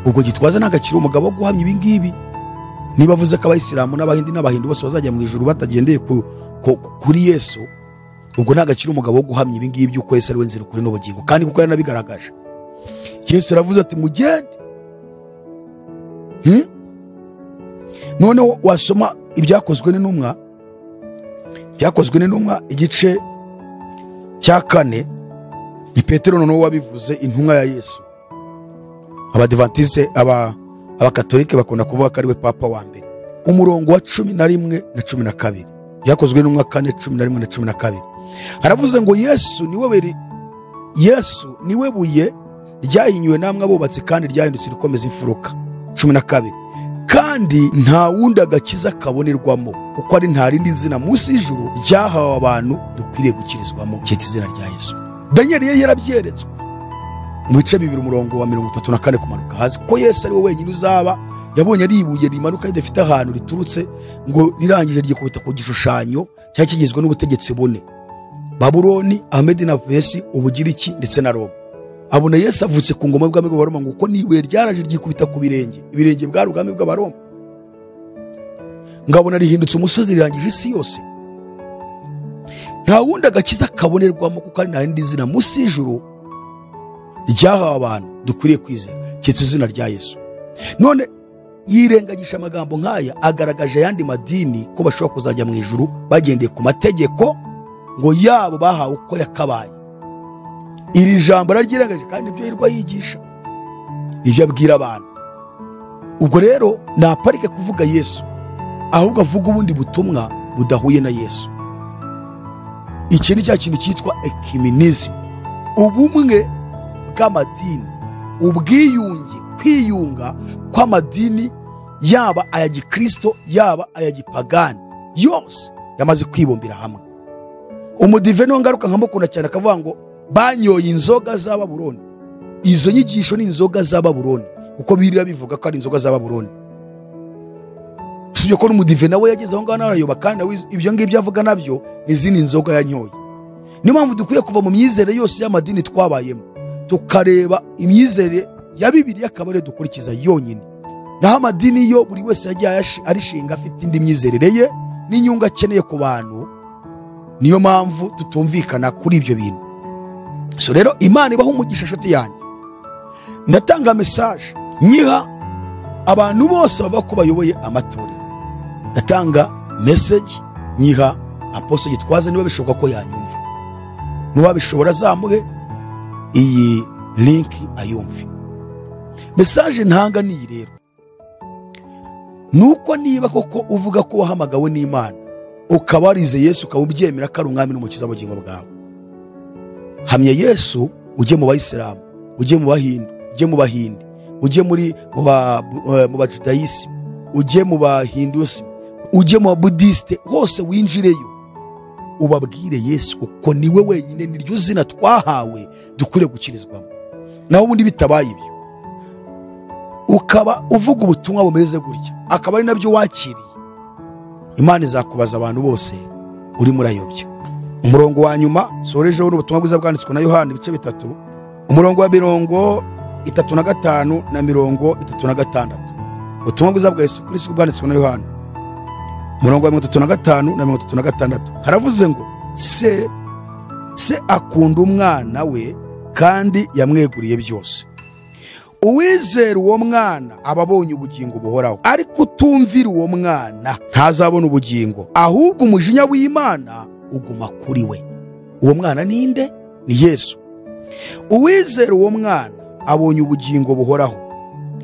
ubwo gitwaza ntabwo akiri umugabo wo guhamya ibi ngibi niba avuze ko abayisilamu n'abahindi n'abahindu bose bazajya mu ijuru batagendeye ku- ku- kuri yesu ubwo ntabwo akiri umugabo wo guhamya ibi ngibi by'uko yesu ari we nzira ukuri n'ubugingo kandi kuko yaranabigaragaje yesu aravuze ati mugende Hmm? noneho wasoma ibyakozwe n'intumwa byakozwe n'intumwa igice cya kane ni petero noneho wabivuze intumwa ya yesu abadivantisite aba abakatolike bakunda kuvuga ko ari we papa wa mbere umurongo wa cumi na rimwe na cumi na kabiri byakozwe n'intumwa kane cumi na rimwe na cumi na kabiri haravuze ngo yesu niwe beri yesu niwe buye ryahinyuwe namwe abubatsi kandi ryahindutse irikomeza imfuruka cumi na kabiri kandi nta wundi agakiza kabonerwamo kuko ari nta rindi zina munsi y'ijuru ryahawe abantu dukwiriye gukirizwamo cyitwa izina rya yesu daniel yari yarabyeretswe mu bice bibiri umurongo wa mirongo itatu na kane kumanuka hasi ko yesu ari we wenyine uzaba yabonye ari ibuye rimanuka ridafite ahantu riturutse ngo rirangije ryikubita ku gishushanyo cyari kigizwe n'ubutegetsi bune baburoni ahmedi na vesi ubugiriki ndetse na roma abona yesu avutse ku ngoma y'ubwami bw'abaroma ngo kuko n'ibuye ryaraje ryikubita ku birenge ibirenge bwari ubwami bw'abaroma ngabona rihindutse umusozi rirangije isi yose nta wundi agakiza kabonerwamo kuko ari nta rindi zina munsi y'ijuru ryahawe abantu dukwiriye kwizera cyitwa izina rya yesu none yirengagije amagambo nk'aya agaragaje ayandi madini ko bashobora kuzajya mu ijuru bagendeye ku mategeko ngo yabo bahawe uko yakabaye iri jambo araryirengaje kandi nibyo yirwa yigisha ibyo abwira abantu ubwo rero ntaparike kuvuga yesu ahubwo avuga ubundi butumwa budahuye na yesu iki ni cya kintu cyitwa ekiminizmu ubumwe bw'amadini ubwiyunge kwiyunga kw'amadini yaba aya gikristo yaba aya gipagani yose yamaze kwibumbira hamwe umudive niwo ngaruka nkamukunda cyane akavuga ngo banyoye inzoga za baburoni izo nyigisho ni inzoga za baburoni kuko birira bivuga ko ari inzoga za baburoni usibye ko n'umudive nawe yageze aho ngaho n'arayoba kandi nawe iz- ibyo ngibyo avuga nabyo ni izindi nzoga yanyoye niyo mpamvu dukwiye kuva mu myizere yose y'amadini twabayemo tukareba imyizere ya bibiliya akaba ariyo dukurikiza yonyine naho amadini yo buri wese yagiye ayashi- arishinga afite indi myizerere ye n'inyungu akeneye ku bantu niyo mpamvu tutumvikana kuri ibyo bintu so rero imana ibaho umugisha inshuti yanjye ndatanga mesaje nyiha abantu bose bavuga ko bayoboye amatorero ndatanga meseji nyiha apostle gitwaza niba bishoboka ko yanyumva n'uwabishobora azamuhe iyi linki ayumve mesaje ntanga niyi rero ni uko niba koko uvuga ko wahamagawe n'imana ukaba warize yesu ukaba ubyemera ko ari umwami n'umukiza w'ubugingo bwawe hamya yesu ujye mu bayisilamu ujye mu bahindu ujye mu bahindi ujye muri mu ba- eh, mu bajudayisi ujye mu bahindusi ujye mu babudisite hose winjireyo ubabwire yesu kuko niwe wenyine niryo zina twahawe dukwiriye gukirizwamo naho ubundi bitabaye ibyo ukaba uvuga ubutumwa bumeze gutya akaba ari nabyo wakiriye imana izakubaza abantu bose urimo urayobya umurongo wa nyuma sorejeho n'ubutumwa bwiza bwanditswe na yohani ibice bitatu umurongo wa mirongo itatu na gatanu na mirongo itatu na gatandatu ubutumwa bwiza bwa yesu kirisitu bwanditswe na yohani umurongo wa mirongo itatu na gatanu na mirongo itatu na gatandatu haravuze ngo se se akunda umwana we kandi yamweguriye byose uwizera uwo mwana aba abonye ubugingo buhoraho ariko utumvira uwo mwana ntazabona ubugingo ahubwo umujinya w'imana uguma kuri we uwo mwana ninde ni yesu uwizera uwo mwana abonye ubugingo buhoraho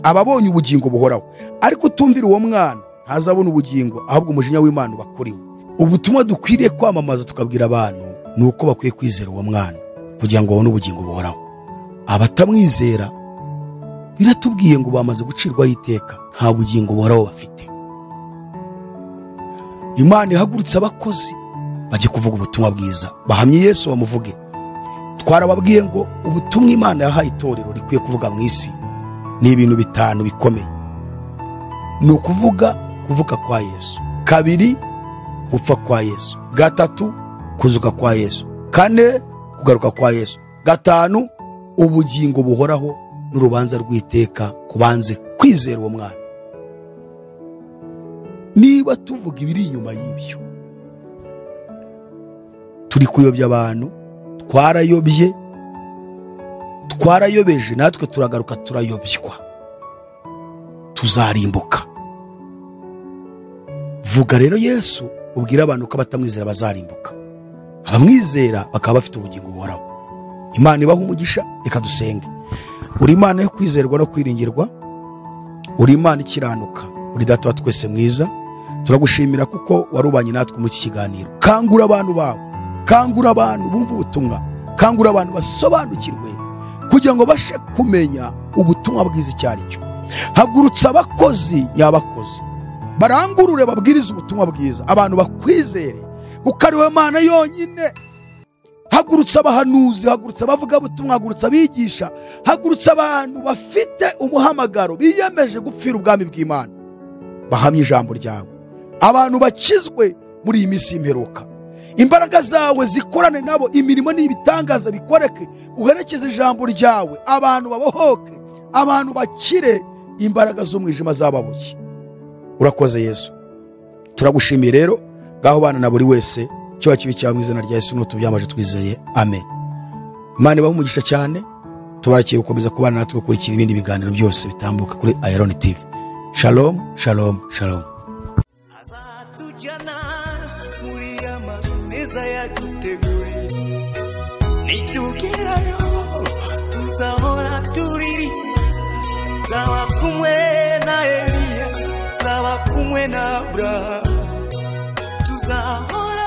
aba abonye ubugingo buhoraho ariko utumvira uwo mwana ntazabona ubugingo ahubwo umujinya w'imana uba kuri we ubutumwa dukwiriye kwamamaza tukabwira abantu ni uko bakwiye kwizera uwo mwana kugira ngo babone ubugingo buhoraho abatamwizera biratubwiye ngo bamaze gucirwaho iteka nta bugingo buhoraho bafite imana ihagurutse abakozi bajye kuvuga ubutumwa bwiza bahamye yesu bamuvuge twarababwiye ngo ubutumwa imana yahaye itorero rikwiye kuvuga mu isi ni ibintu bitanu bikomeye ni ukuvuga kuvuka kwa yesu kabiri gupfa kwa yesu gatatu kuzuka kwa yesu kane kugaruka kwa yesu gatanu ubugingo buhoraho n'urubanza rw'iteka kubanze kwizera uwo mwana niba tuvuga ibiri inyuma y'ibyo turi kuyobya abantu twarayobye twarayobeje natwe turagaruka turayobywa tuzarimbuka vuga rero yesu ubwire abantu ko abatamwizera bazarimbuka abamwizera bakaba bafite ubugingo buhoraho imana ibaha umugisha reka dusenge uri imana yo kwizerwa no kwiringirwa uri imana ikiranuka uri data wa twese mwiza turagushimira kuko warubanye natwe muri iki kiganiro kangura abantu bawe kangura abantu bumva ubutumwa kangura abantu basobanukirwe kugira ngo bashe kumenya ubutumwa bwiza icyo ari cyo hagurutsa abakozi nyabakozi barangurure babwirize ubutumwa bwiza abantu bakwizere kuko ari we mana yonyine hagurutsa abahanuzi hagurutsa abavugabutumwa hagurutsa abigisha hagurutsa abantu bafite umuhamagaro biyemeje gupfira ubwami bw'imana bahamye ijambo ryawe abantu bakizwe muri iyi minsi y'imperuka imbaraga zawe zikorane nabo imirimo n'ibitangaza bikoreke uherekeze ijambo ryawe abantu babohoke abantu bakire imbaraga z'umwijima zababuke urakoze yesu turagushimiye rero ngaho bana na buri wese cyo kibi cyawe mu izina rya yesu n'ubu tubyamaje twizeye amen imana ibahe umugisha cyane tubarakiye gukomeza kubana natwe gukurikira ibindi biganiro byose bitambuka kuri ayironi tivi shalomu shalomu shalomu azatujyana muri ya mazu meza yaduteguriye nitugerayo tuzahora turirimba nzaba kumwe na eliya nzaba kumwe na aburahamu tuzahora